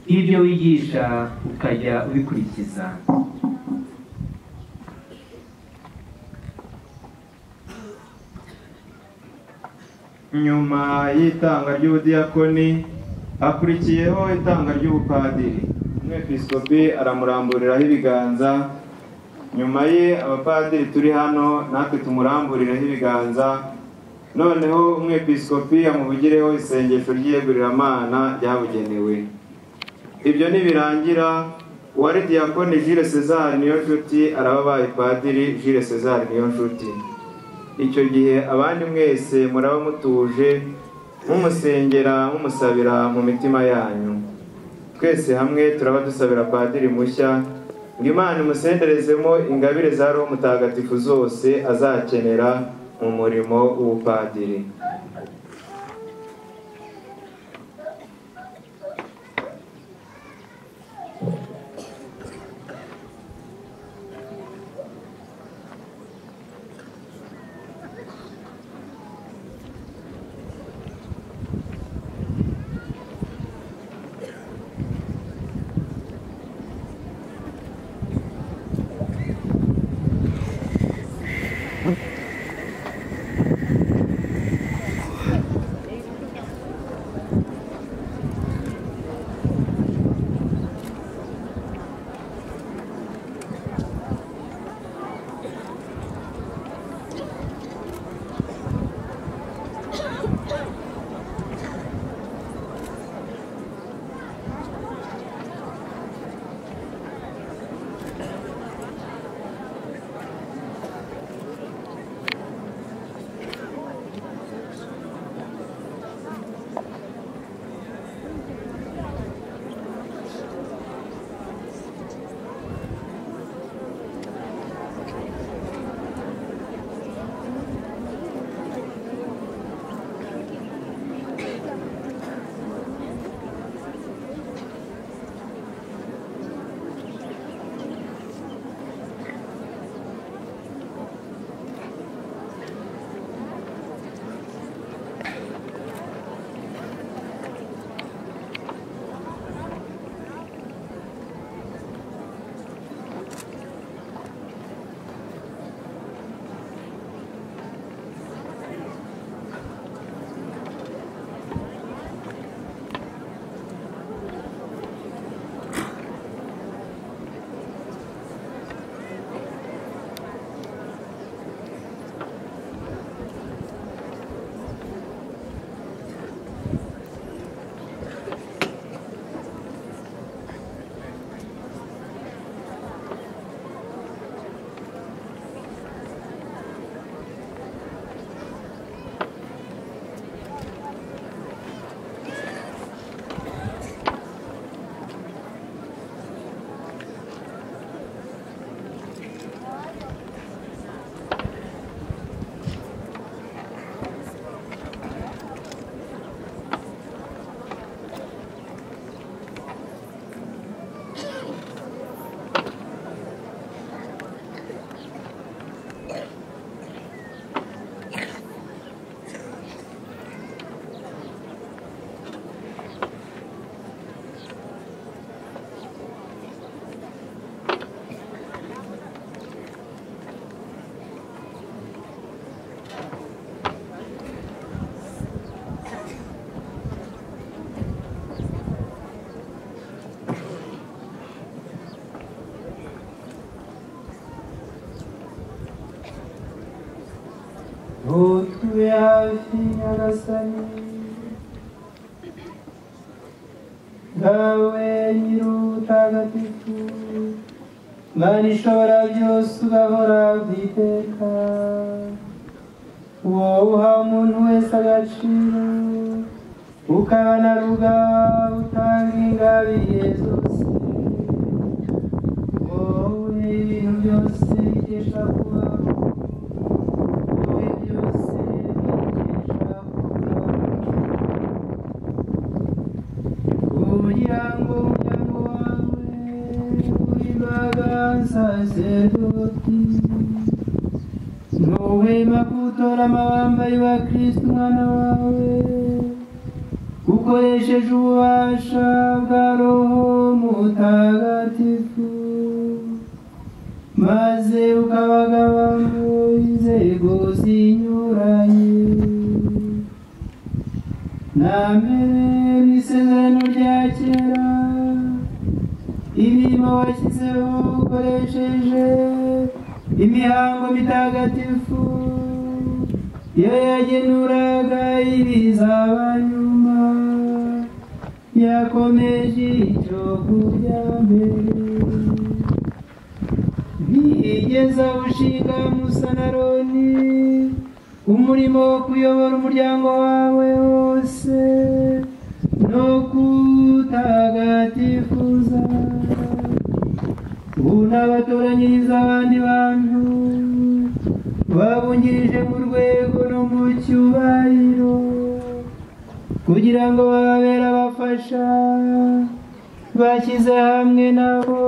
n'ibyo wigisha ukajya ubikurikiza nyuma y'itanga ry'ubudiyakoni hakurikiyeho itanga ry'ubupadiri umwepiskopi aramuramburiraho ibiganza nyuma ye abapadiri turi hano natwe tumuramburiraho ibiganza noneho umwepiskopi amuvugireho isengesho ry'iyegururamana ryabugenewe ibyo nibirangira uwari diyakoni Jules César Niyonshuti arababaye padiri Jules César Niyonshuti icyo gihe abandi mwese muraba mutuje mumusengera mumusabira mu mitima yanyu twese hamwe turaba dusabira padiri mushya ngo imana imusenderezemo ingabire za roho mutagatifu zose azakenera mu murimo w'ubupadiri hafi nyagasani dawe nyir'ubutagatifu mana ishobora byose ugahora bwiteka uwo uha umuntu wese agaciro ukanaruga utanga ingabiye zose wowe ibintu byose bikesha kubaho wowe byose bikesha kubaho kugira ngo umuryango wawe w'imbaga saserdoti ntuhwema kuwutora amabamba wa kristo umwana wawe ukoresheje ububasha bwa roho mutagatifu maze ukabagabamo inzego zinyuranye na mbere mu isezerano rya kera ibirimo washyizeho ukoresheje imihango mitagatifu iyo yagenuraga ibizaba nyuma yakomeje icyo kurya mbere ntiyigeze awushinga musa na roni umurimo wo kuyobora umuryango wawe wose no kutagatifuza unabatoranyiriza abandi bantu babungirije mu rwego no mu cyubahiro kugira ngo bababere abafasha bashyize hamwe nabo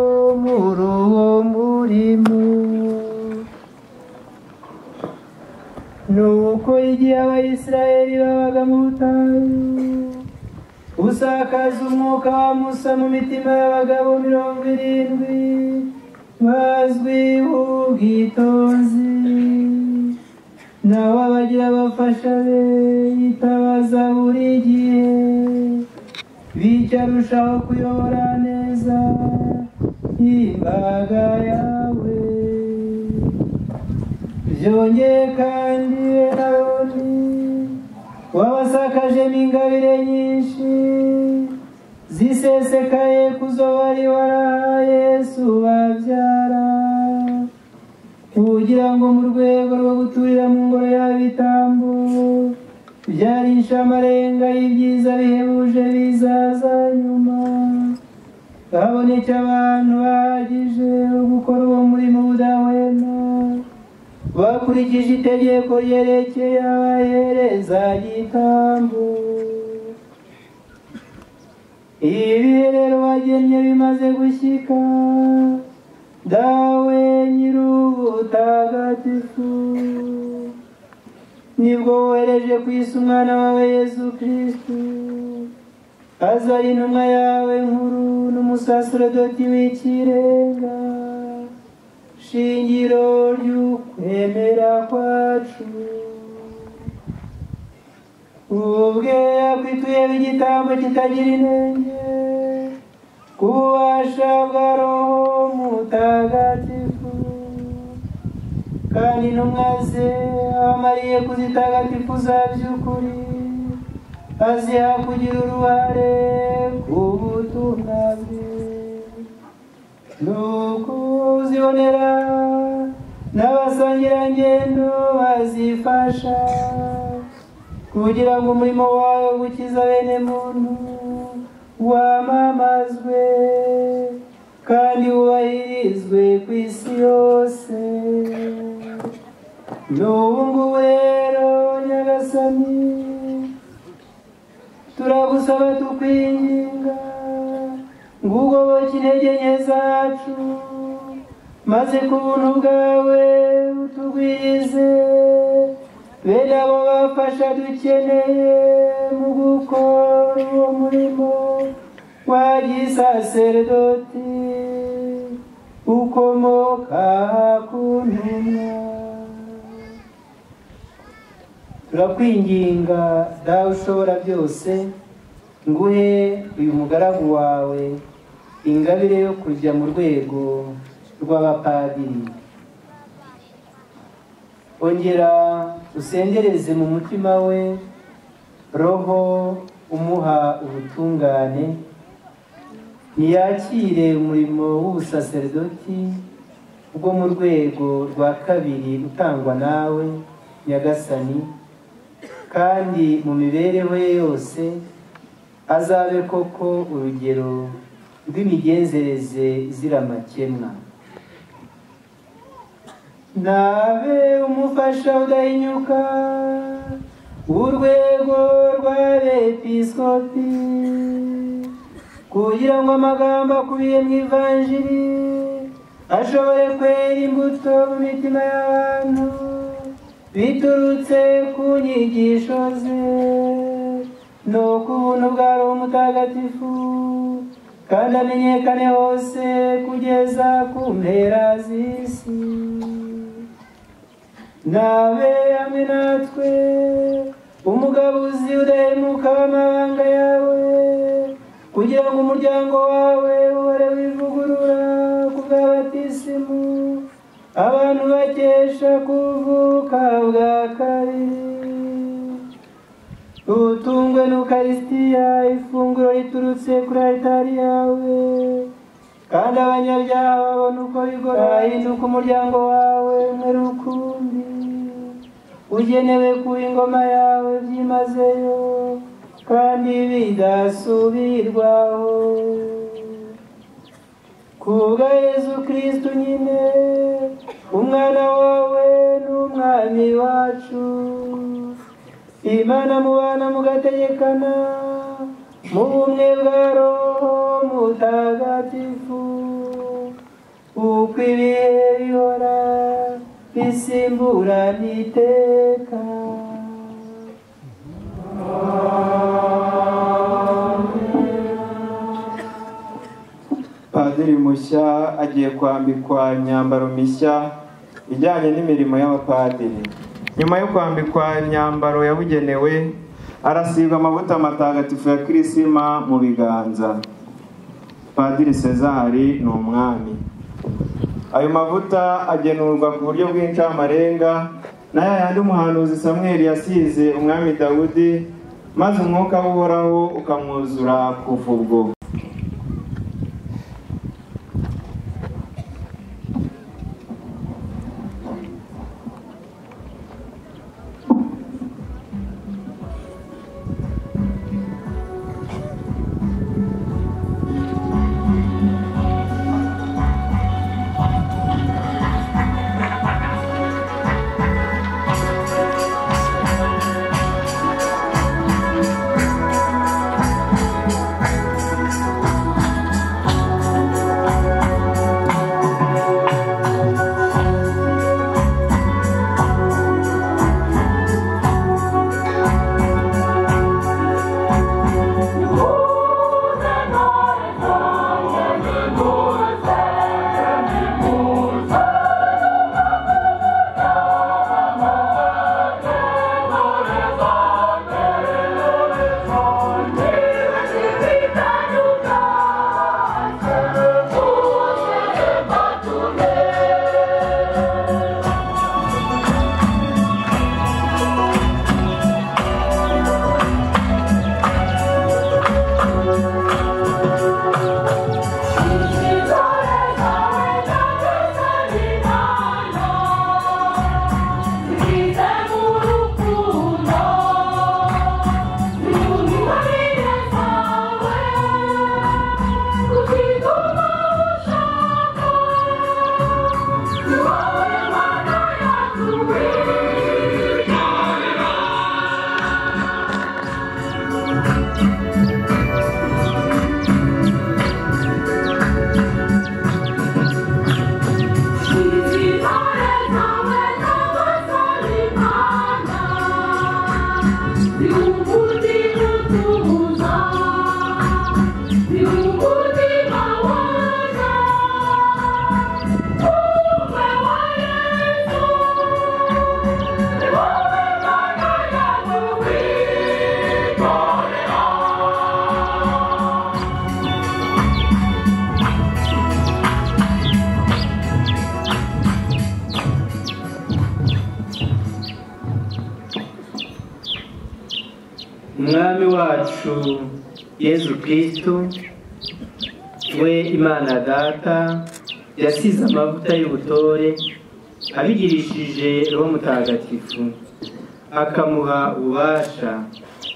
muri uwo murimo ni uko igihe abayisiraheli babaga mu butayu usakaza umwuka wa musa mu mitima y'abagabo mirongo irindwi bazwiho ubwitonzi nabo abagira abafasha be yitabaza buri gihe bityo arushaho kuyobora neza imbaga yawe byongeye kandi eraroni wabasakajemo ingabire nyinshi zisesekaye kuzo bari waraha yesu babyara kugira ngo mu rwego rwo guturira mu ngoro y'abitambo byari inshamarenga y'ibyiza bihebuje bizaza nyuma habonetse abantu bahagije bo gukora uwo murimo udahwema bakurikije itegeko ryerekeye abahereza gitambo ibi rero bagennye bimaze gushyika dawe nyir'ubutagatifu nibwo wohereje ku isi umwana wawe yesu kirisitu aza ari intumwa yawe nkuru n'umusaserodoti w'ikirenga shingiro ry'ukwemera kwacu ubwe yakwituyeho igitambo kitagira intenge ku bubasha bwa roho mutagatifu kandi intumwa ze amariye kuzitagatifu za by'ukuri aziha kugira uruhare ku butumwa bwe nuko uzibonera n'abasangirangendo bazifasha kugira ngo umurimo wawe gukiza bene muntu wamamazwe kandi wubahirizwe ku isi yose n'ubu ngubu rero nyagasani turagusaba tukwinginga ngo ugoboke intege nke zacu maze ku buntu bwawe utugwirize bene abo bafasha dukeneye mu gukora uwo murimo wa gisaseredoti ukomoka ku ntumwa turakwinginga dawe ushobora byose nguhe uyu mugaragu wawe ingabire yo kujya mu rwego rw'abapadiri ongera usengereze mu mutima we roho umuha ubutungane ntiyakire umurimo w'ubusaserdoti bwo mu rwego rwa kabiri utangwa nawe nyagasani kandi mu mibereho ye yose azabe koko urugero rw'imigenzereze izira amakemwa nabe umufasha udahinyuka w'urwego rw'abepiskopi kugira ngo amagambo akubiye mu ivanjiri ashobore kwera imbuto mu mitima y'abantu biturutse ku nyigisho ze ni ukubuntu bwa roho mutagatifu kandi amenyekane hose kugeza ku mpera z'isi nabe hamwe natwe umugabuzi udahemuka w'amabanga yawe kugira ngo umuryango wawe uhore wivugurura ku bw'abatisimu abantu bakesha kuvuka bwa kabiri utungwe n'ukarisitiya ifunguro riturutse kuri aritari yawe kandi abanyabyaha babona uko bigora bahinduka umuryango wawe umwe rukumbi ugenewe ku ingoma yawe byimazeyo kandi bidasubirwaho kubwa yezu kristu nyine umwana wawe n'umwami wacu imana mubana mugategekana mu bumwe bwa roho mutagatifu uko ibihe bihora bisimburana iteka padiri mushya agiye kwambikwa imyambaro mishya ijyanye n'imirimo y'abapadiri nyuma yo kwambikwa imyambaro yabugenewe arasigwa amavuta matagatifu ya kirisima mu biganza padiri sezari ni umwami ayo mavuta agenurwa ku buryo bw'incamurenga na ya yandi umuhanuzi samweri yasize umwami dawudi maze umwuka w'uhoraho ukamwuzura kuva ubwo umwami wacu yezu kirisitu we imana data yasize amavuta y'ubutore abigirishije roho mutagatifu akamuha ububasha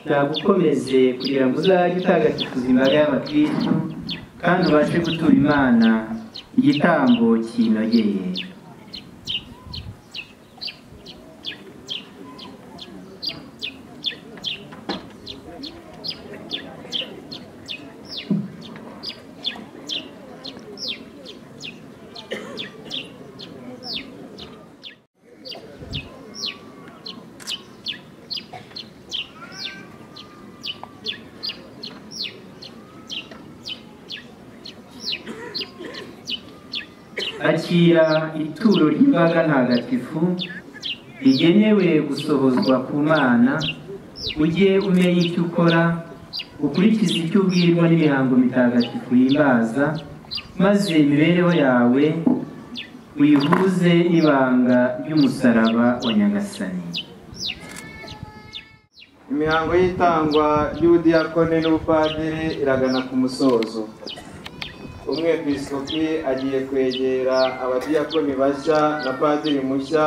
nagukomeze kugira ngo uzajye utagatifuza imbaga y'abakirisitu kandi ubashe gutura imana igitambo kinogeye akira ituro ry'imbaga ntagatifu rigenewe gusohozwa ku mana ujye umenya icyo ukora ukurikize icyo ubwirwa n'imihango mitagatifu yimbaza maze imibereho yawe uyihuze n'ibanga ry'umusaraba wa nyagasani imihango y'itangwa ry'ubudiyakone n'ubupadiri iragana ku musozo umwepisikopi agiye kwegera abadiyakoni bashya na padiri mushya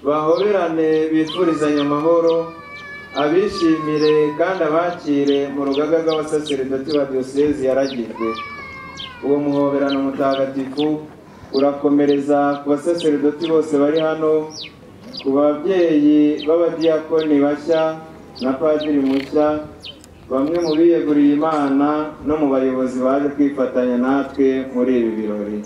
bahoberane bifurizanye amahoro abishimire kandi abakire mu rugaga rw'abasaseredoti ba diyosezi yaragijwe uwo muhoberano mutagatifu urakomereza ku basaseredoti bose bari hano ku babyeyi b'abadiyakoni bashya na padiri mushya bamwe mu biyeguriye imana no mu bayobozi baje kwifatanya natwe muri ibi birori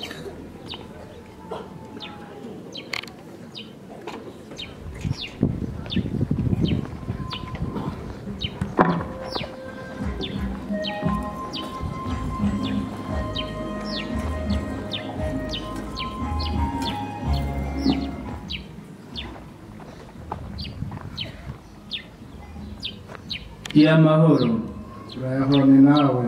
gira amahoro turayahone nawe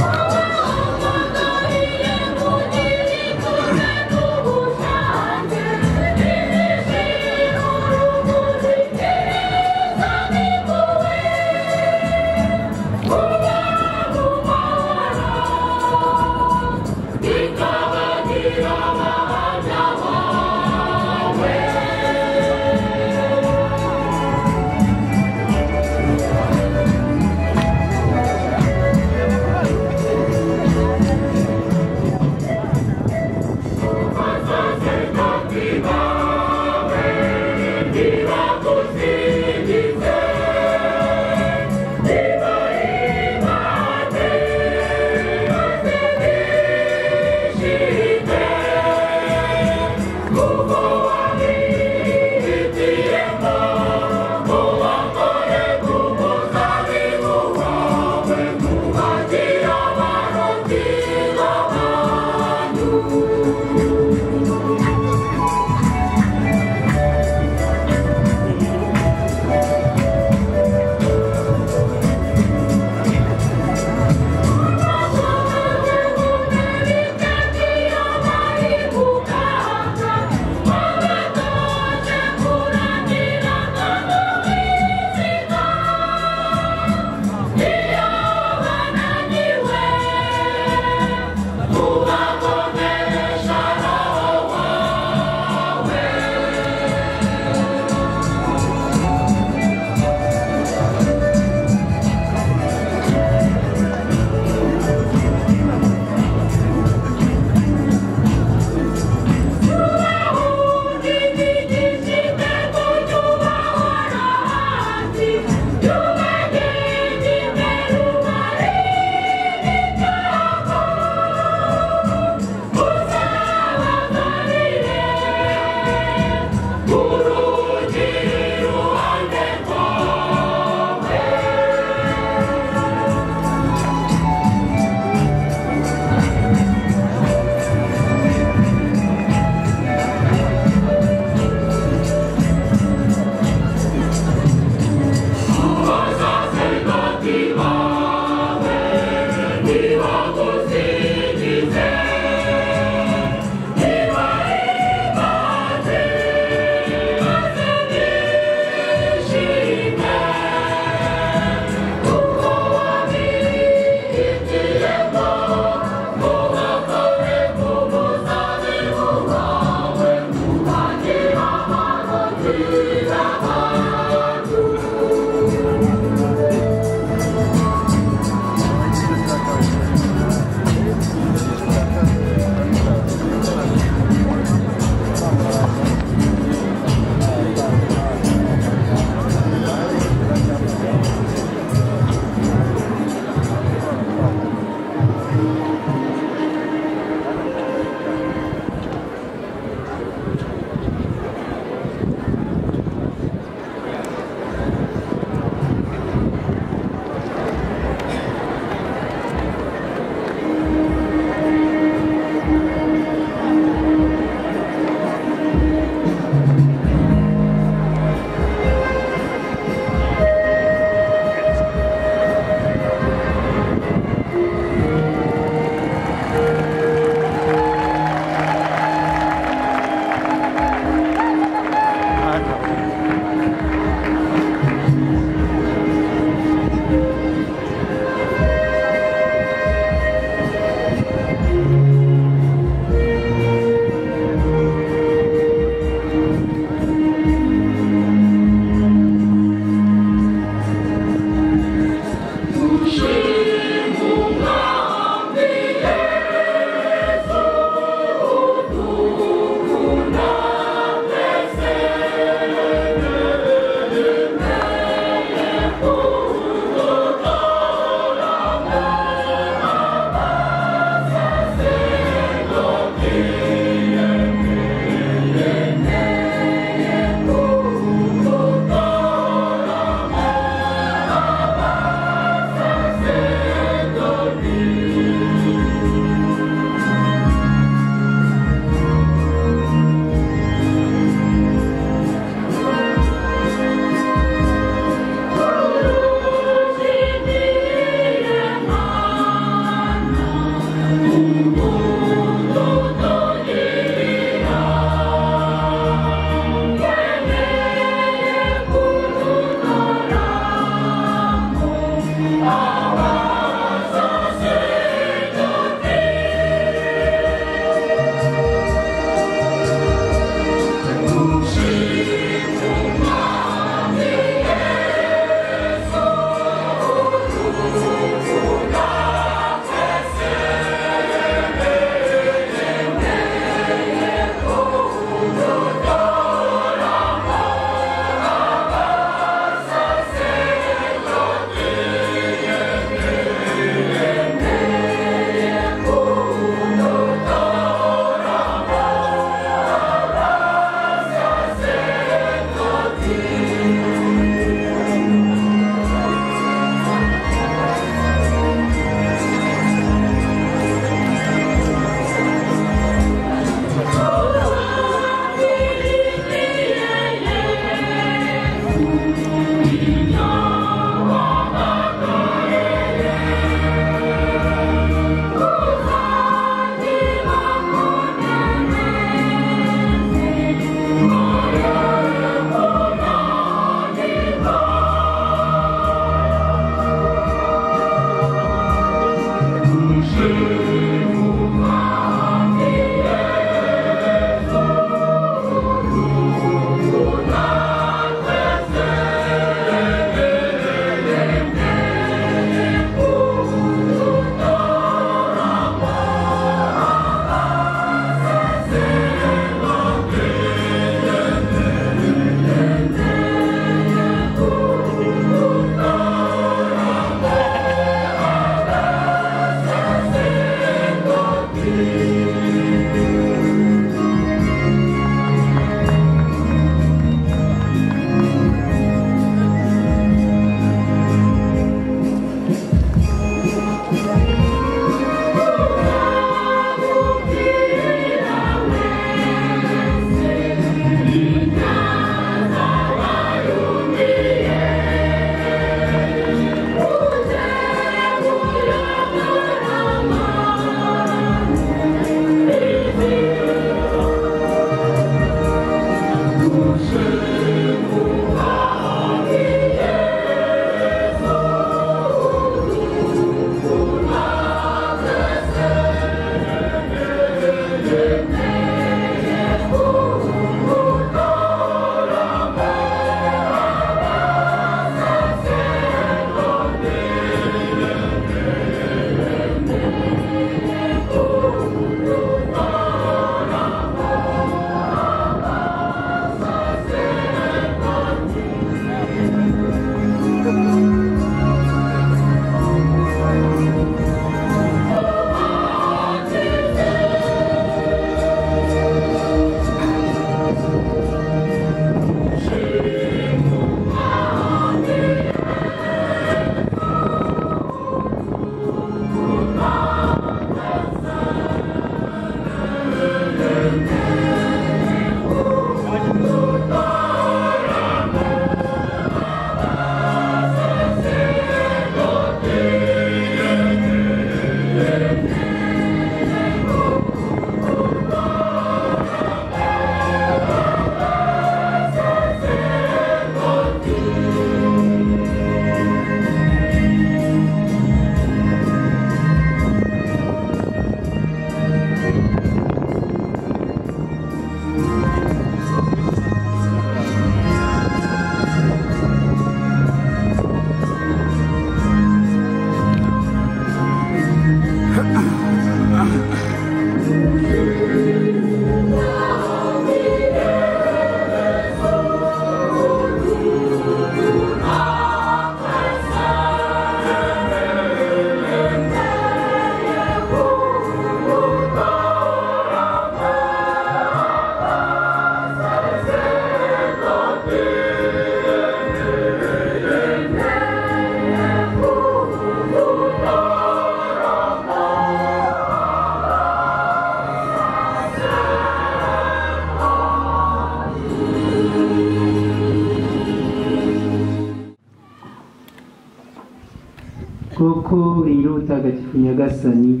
koko rero utagatifu nyagasani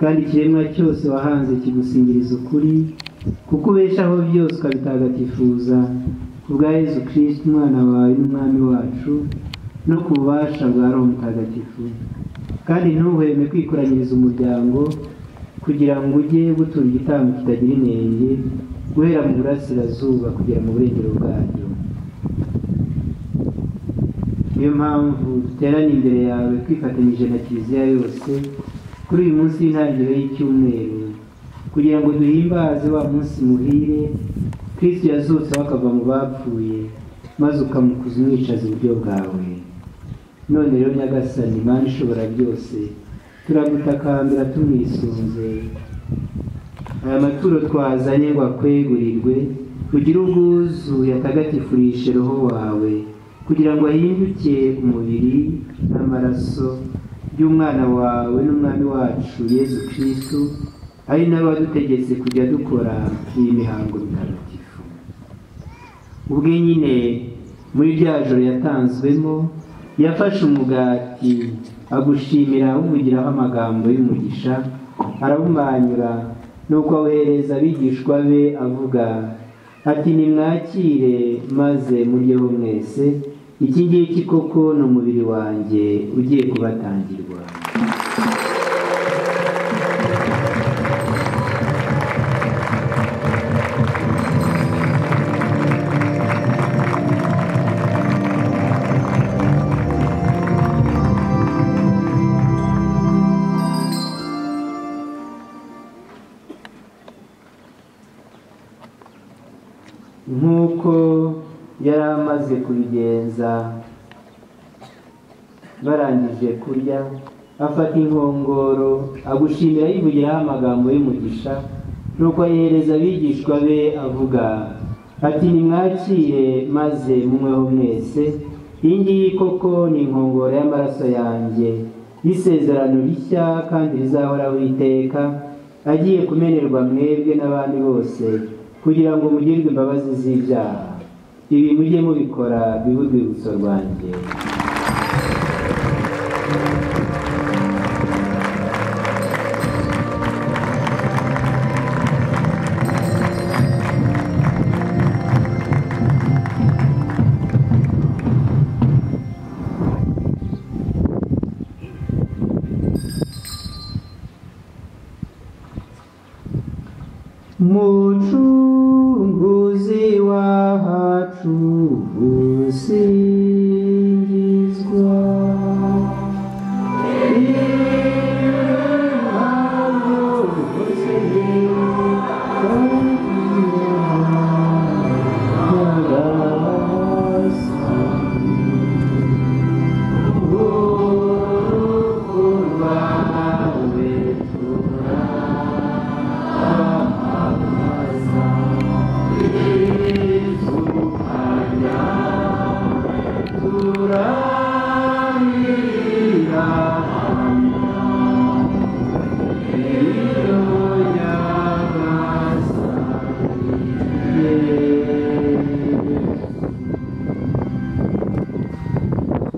kandi ikiremwa cyose wahanze kigusingiriza ukuri kuko ubeshaho byose ukabitagatifuza ku bwa yezu kirisiti umwana wawe n'umwami wacu no ku bubasha bwa roho mutagatifu kandi ntuhweme kwikoranyiriza umuryango kugira ngo ujye gutura igitambo kitagira inenge guhera mu burasirazuba kugera mu burengero bwacyo niyo mpamvu duteraniye imbere yawe twifatanyije na kiliziya yose kuri uyu munsi w'intangiriro y'icyumweru kugira ngo duhimbaze wa munsi muhire kristo yazutse akava mu bapfuye maze ukamukuza umwicaza uburyo bwawe none rero nyagasani imana ishobora byose turagutakambira tumwisunze aya maturo twazanye ngo akwegurirwe ugire ubwuzu yatagatifurishe roho wawe kugira ngo ahinduke umubiri n'amaraso by'umwana wawe n'umwami wacu yezu kirisitu ari nawe wadutegetse kujya dukora iyi mihango mitagatifu ubwe nyine muri rya joro yatanzwemo yafashe umugati agushimira awuvugiraho amagambo y'umugisha arawumanyura nuko awohereza abigishwa be avuga ati nimwakire maze muryeho mwese iki ngiki koko ni umubiri wanjye ugiye kubatangirwa nk'uko yari amaze kubigenza barangije kurya afata inkongoro agushimira yivugiraho amagambo y'umugisha nuko ayihereza abigishwa be avuga ati nimwakire maze munyweho mwese iyi ngiyi koko ni inkongoro y'amaraso yanjye y'isezerano rishya kandi rizahoraho iteka agiye kumenerwa mwebwe n'abandi bose kugira ngo mugirwe imbabazi z'ibyaha ibi mujye mubikora bibe urwibutso rwanjye mucunguzi wacu usingizwa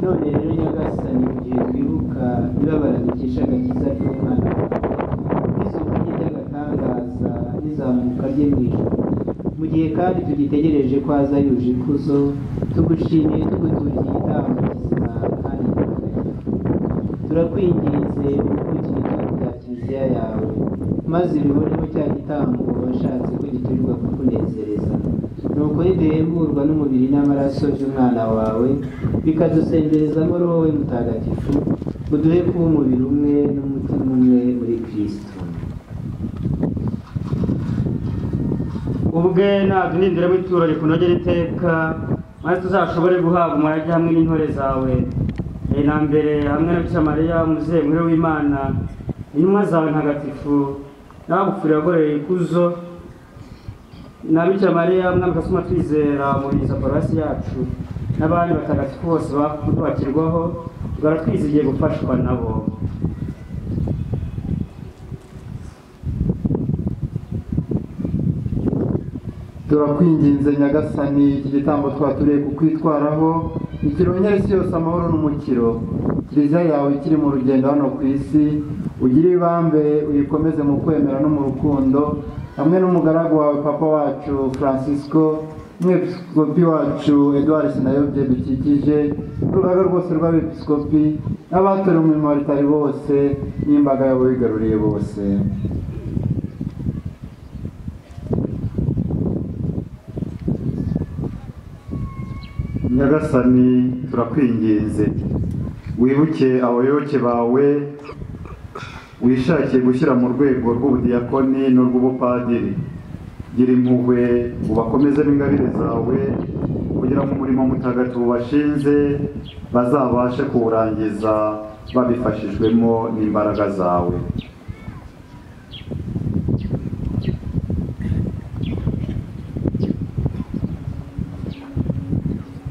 none rero nyagasani mu gihe twibuka ibabara dukesha agakiza ry'umwana wawe n'isoko rye ry'agatangaza n'izamuka rye mu ijoro mu gihe kandi tugitegereje ko aza yuje ikuzo tugushimiye tuguturiye igitambo kizima kandi gitagatifu turakwinginze ukurikire ibyago bya kiliziya yawe maze ubiboneho cya gitambo washatse ko giturirwa kukunezereza nuko ntiduhemburwa n'umubiri n'amaraso by'umwana wawe bikadusenderezamo roho we mutagatifu uduhe kuba umubiri umwe n'umutima umwe muri kirisito ubwe ntaduhindiremo ituro rikunogera iteka maze tuzashobore guhabwa umurage hamwe n'intore zawe mbere na mbere hamwe na bisha mariya umuzengure w'imana intumwa zawe ntagatifu n'abagupfurira agororera ikuzo na bisha mariya mwami kasuma twizera muriza paruwasi yacu n'abandi batagatifu bose bakirwaho tugahora twizigiye gufashwa nabo turakwinginze nyagasani iki gitambo twatureye kukwitwaraho ikirongera isi yose amahoro n'umukiro kiliziya yawe ikiri mu rugendo hano ku isi ugire ibambe uyikomeze mu kwemera no mu rukundo hamwe n'umugaragu wawe papa wacu francisco n'umwepiskopi wacu eduard sinayobye dukikije urugaga rwose rw'abepiskopi n'abatorewe umurimo wa ritari bose n'imbaga y'abawigaruriye bose nyagasani turakwinginze wibuke abayoboke bawe wishakiye gushyira mu rwego rw'ubudiyakoni n'urw'ubupadiri gira impuhwe ubakomezemo ingabire zawe kugira ngo umurimo mutagatifu bashinze bazabashe kuwurangiza babifashijwemo n'imbaraga zawe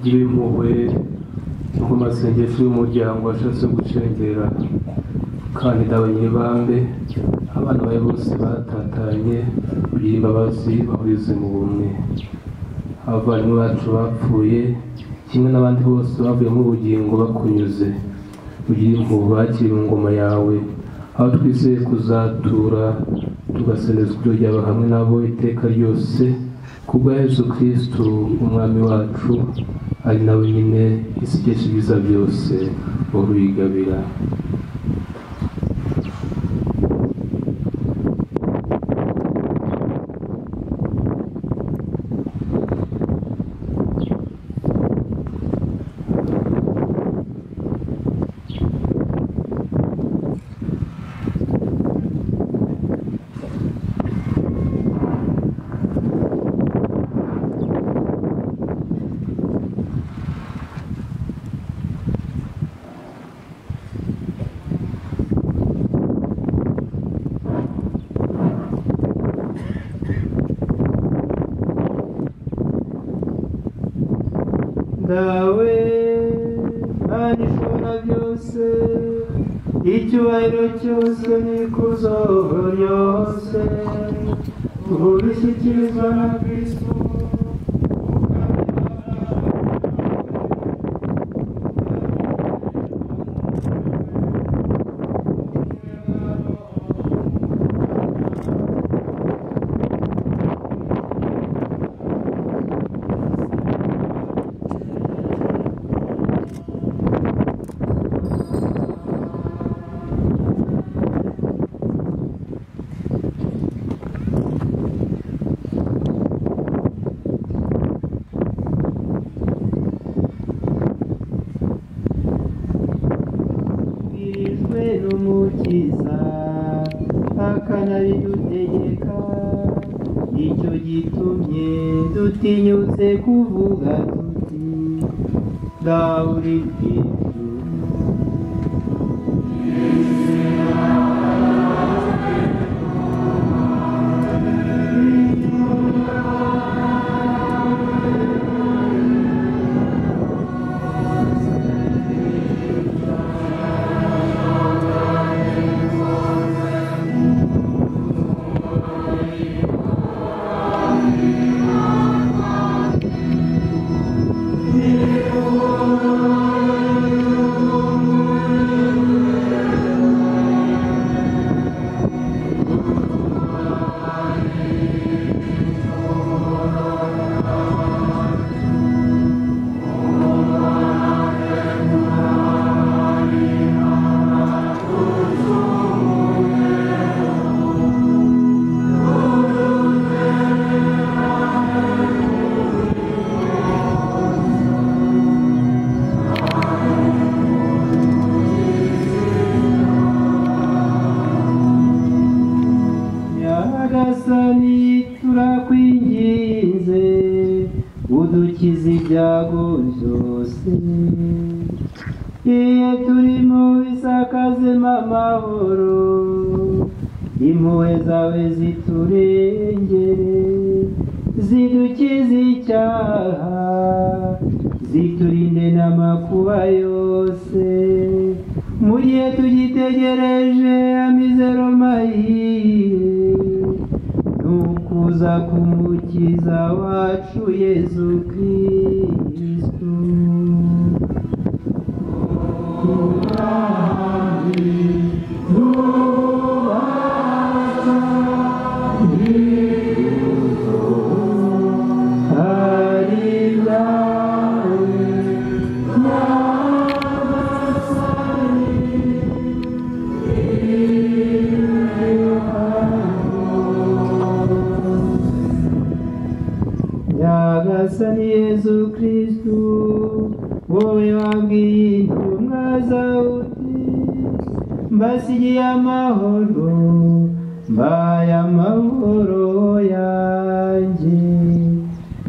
gira impuhwe no ku masengesho y'umuryango washatse gucengera kandi abanyibambe abana bawe bose batatanye kugira imbabazi bahurize mu bumwe abavandimwe bacu bapfuye kimwe n'abandi bose bavuyemo ubugingo bakunyuze ugire impuhwe bakiri mu ngoma yawe aho twizeye kuzatura tugasenezwa ibyo ryaba hamwe nabo iteka ryose kubwa yesu kirisitu umwami wacu ari nawe nyine isi ikesha ibiza byose wowe uyigabira dawe mana ishobora byose icyubahiro cyose n'ikuzo ryose ubishyikirizwa na kristo twe n'umukiza akanabidutegeka nicyo gitumye dutinyutse kuvuga tuti ndawuri bwiza nyagasani turakwinginze udukize ibyago byose iye turimo bisakazemo amahoro impuhwe zawe ziturengere zidukize icyaha ziturinde n'amakuba yose muri iyo tugitegereje amizero mayiye tuza kumukiza wacu yezu kristu nyagasani yezu kristu wowe wabwiye intumwa zawe uti mbasigiye amahoro mbaye amahoro yanjye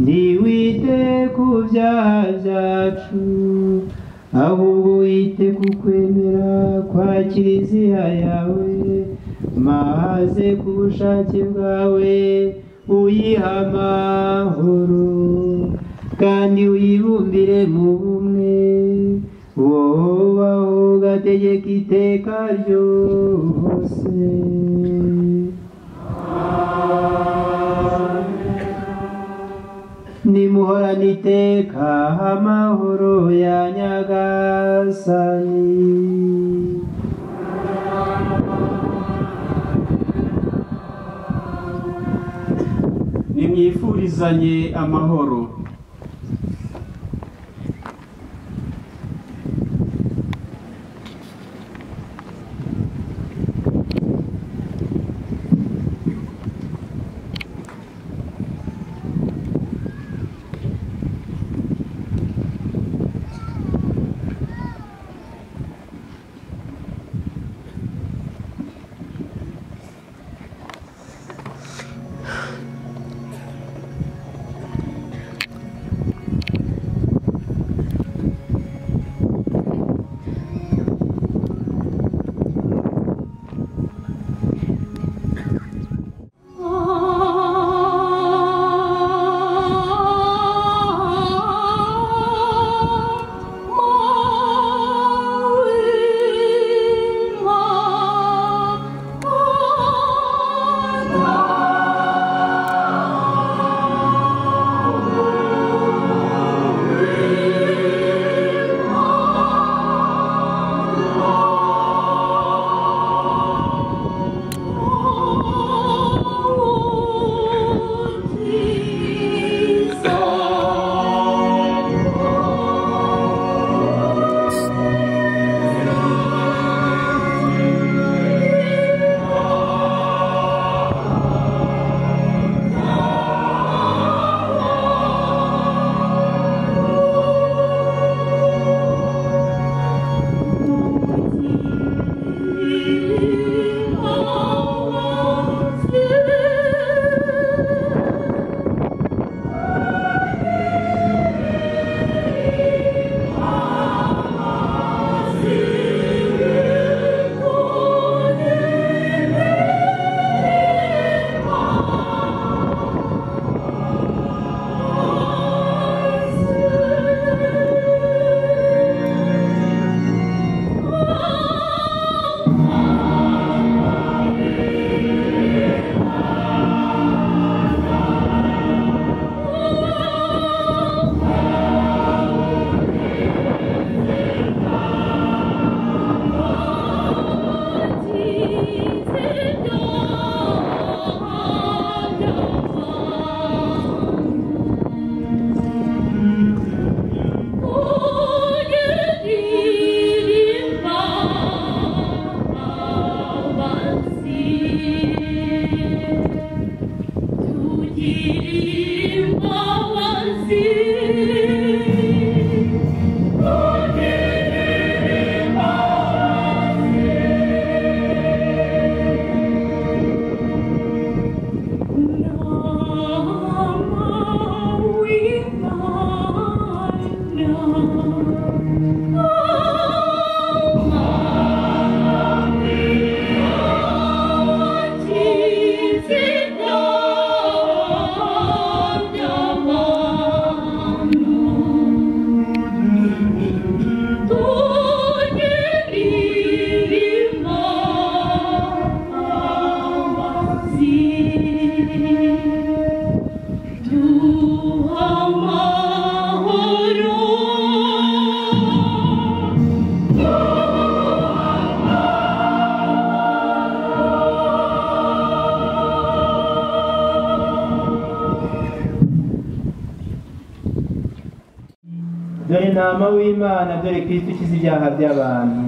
ntiwite ku byaha byacu ahubwo wite ku kwemera kwa kiliziya yawe maze ku bushake bwawe uyiha amahoro kandi uyibumbire mu bumwe wowe ugategeka iteka ryose nimuhorane iteka amahoro ya nyagasani nimwifurizanye amahoro ntama w'imana dore kristo ukiza ibyaha by'abantu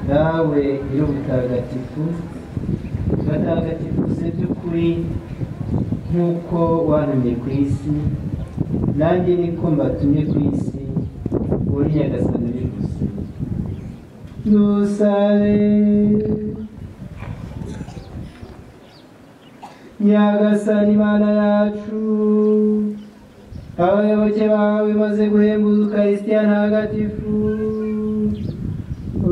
wowe nyiri ubutagatifu batagatifu se by'ukuri nk'uko wantumye ku isi nanjye niko mbatumye ku isi uri nyagasani uri gusa dusabe nyagasani mana yacu abayoboke bawe maze guhembuza ukarisitiya ntagatifu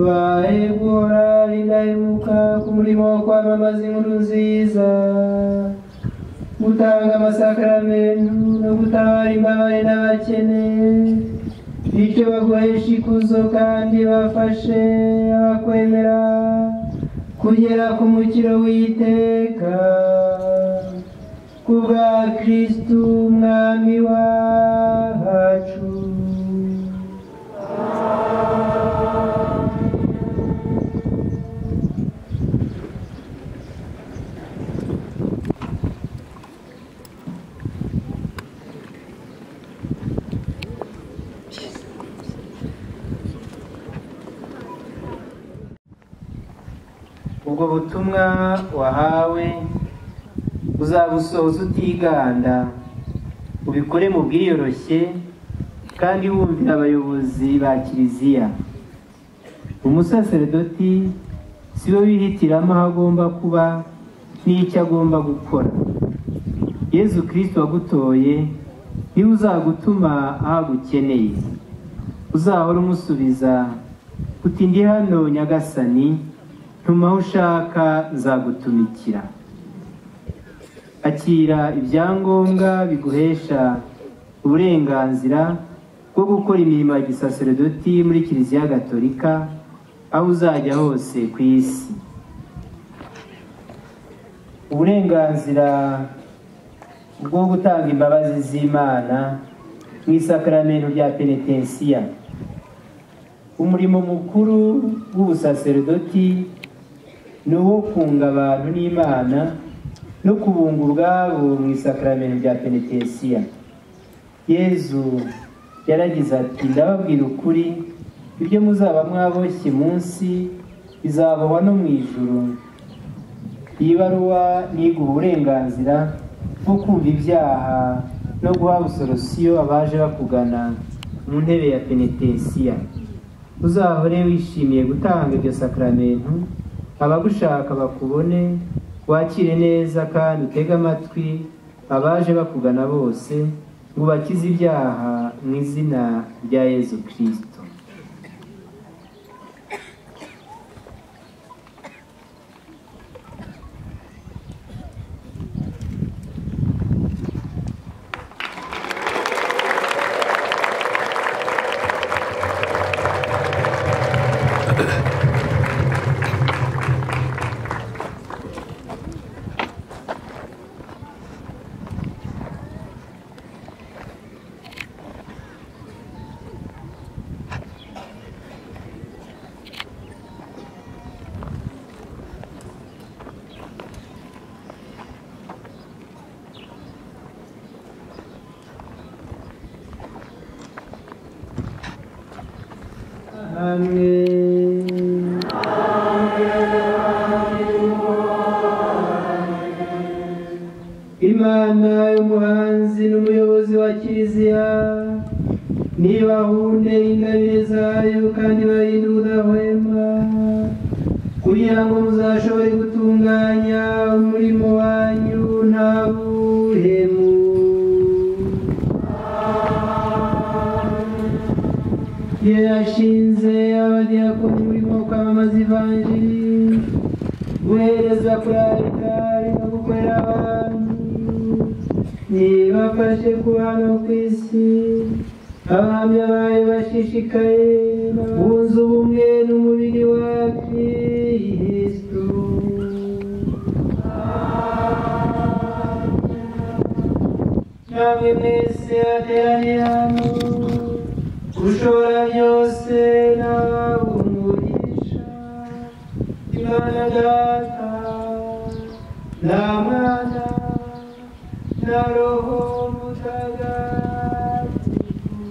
bahebura indahemuka ku murimo wo kwamamaza inkuru nziza gutanga amasakaramentu no gutabara imbabare n'abakene bityo baguhesha ikuzo kandi bafashe abakwemera kugera ku mukiro w'iteka kubwa kristu umwami wacu ubwo butumwa wahawe uzabusohoza utiganda ubikore mu bwiyoroshye kandi wumvira abayobozi ba kiliziya umusaseredoti si we wihitiramo aho agomba kuba n'icyo agomba gukora yezu kirisiti wagutoye niwe uzagutuma aho agukeneye uzahora umusubiza uti ndi hano nyagasani tuma aho ushaka nzagutumikira akira ibyangombwa biguhesha uburenganzira bwo gukora imirimo ya gisaseredoti muri kiliziya gatolika aho uzajya hose ku isi uburenganzira bwo gutanga imbabazi z'imana mu isakaramentu rya penetensiya umurimo mukuru w'ubusaseredoti ni uwo kunga abantu n'imana no kubunga ubwabo mu isakaramentu rya penetesiya yezu yaragize ati ndababwira ukuri ibyo muzaba mwaboshye munsi bizabohwa no mu ijoro iyi baruwa niga uburenganzira bwo kumva ibyaha no guha busorosiyo abaje bakugana mu ntebe ya penetesiya uzahore wishimiye gutanga iryo sakaramentu abagushaka bakubone wakire neza kandi utege amatwi abaje bakugana bose ngo ubakize ibyaha mu izina rya yezu kirisito imana y'umuhanzi n'umuyobozi wa kiliziya nibahunde ingabire zayo kandi barinde ubudahwema kugira ngo muzashobore gutunganya umurimo wanyu nta buhemu yashinze abadiyakoni umurimo wo kwamamaza ivanjiri guhereza kuri aritari no gukorera abantu ntibafashe kubana ku isi abahamya bayo bashishikaye bunze ubumwe n'umubiri wa kirisitu namwe mwese bateraniye hano ushobora byose nawe umugisha imana data nta mwana na roho mutagatifu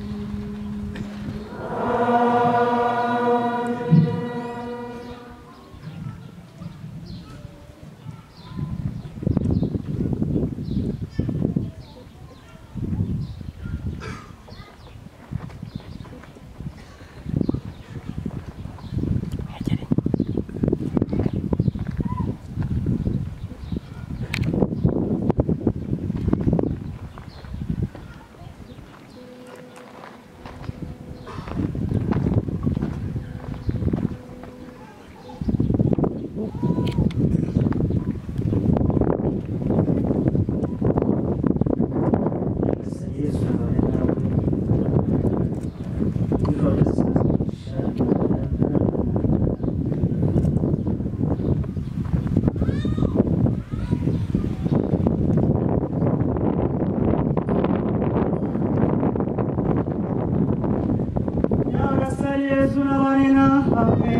turabarira hamwe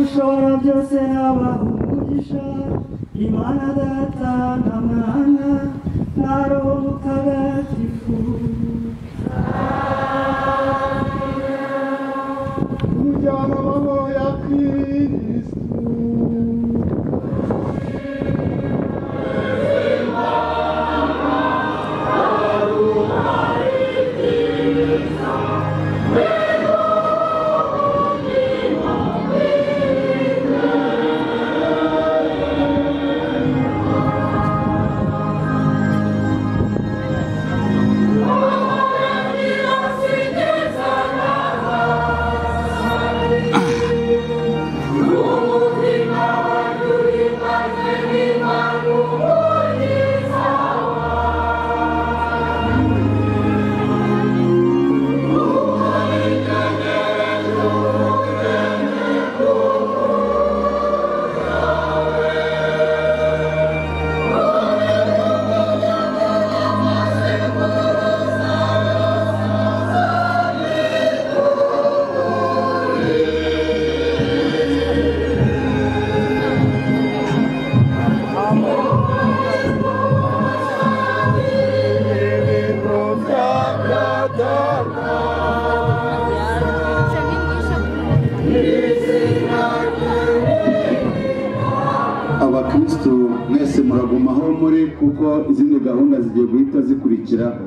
ushobora byose nabaha umugisha imana data na mwana na roho mutagatifu umuryango w'amahoro ya kirisitu abakristo mwese muraguma aho muri kuko izindi gahunda zigiye guhita zikurikiraho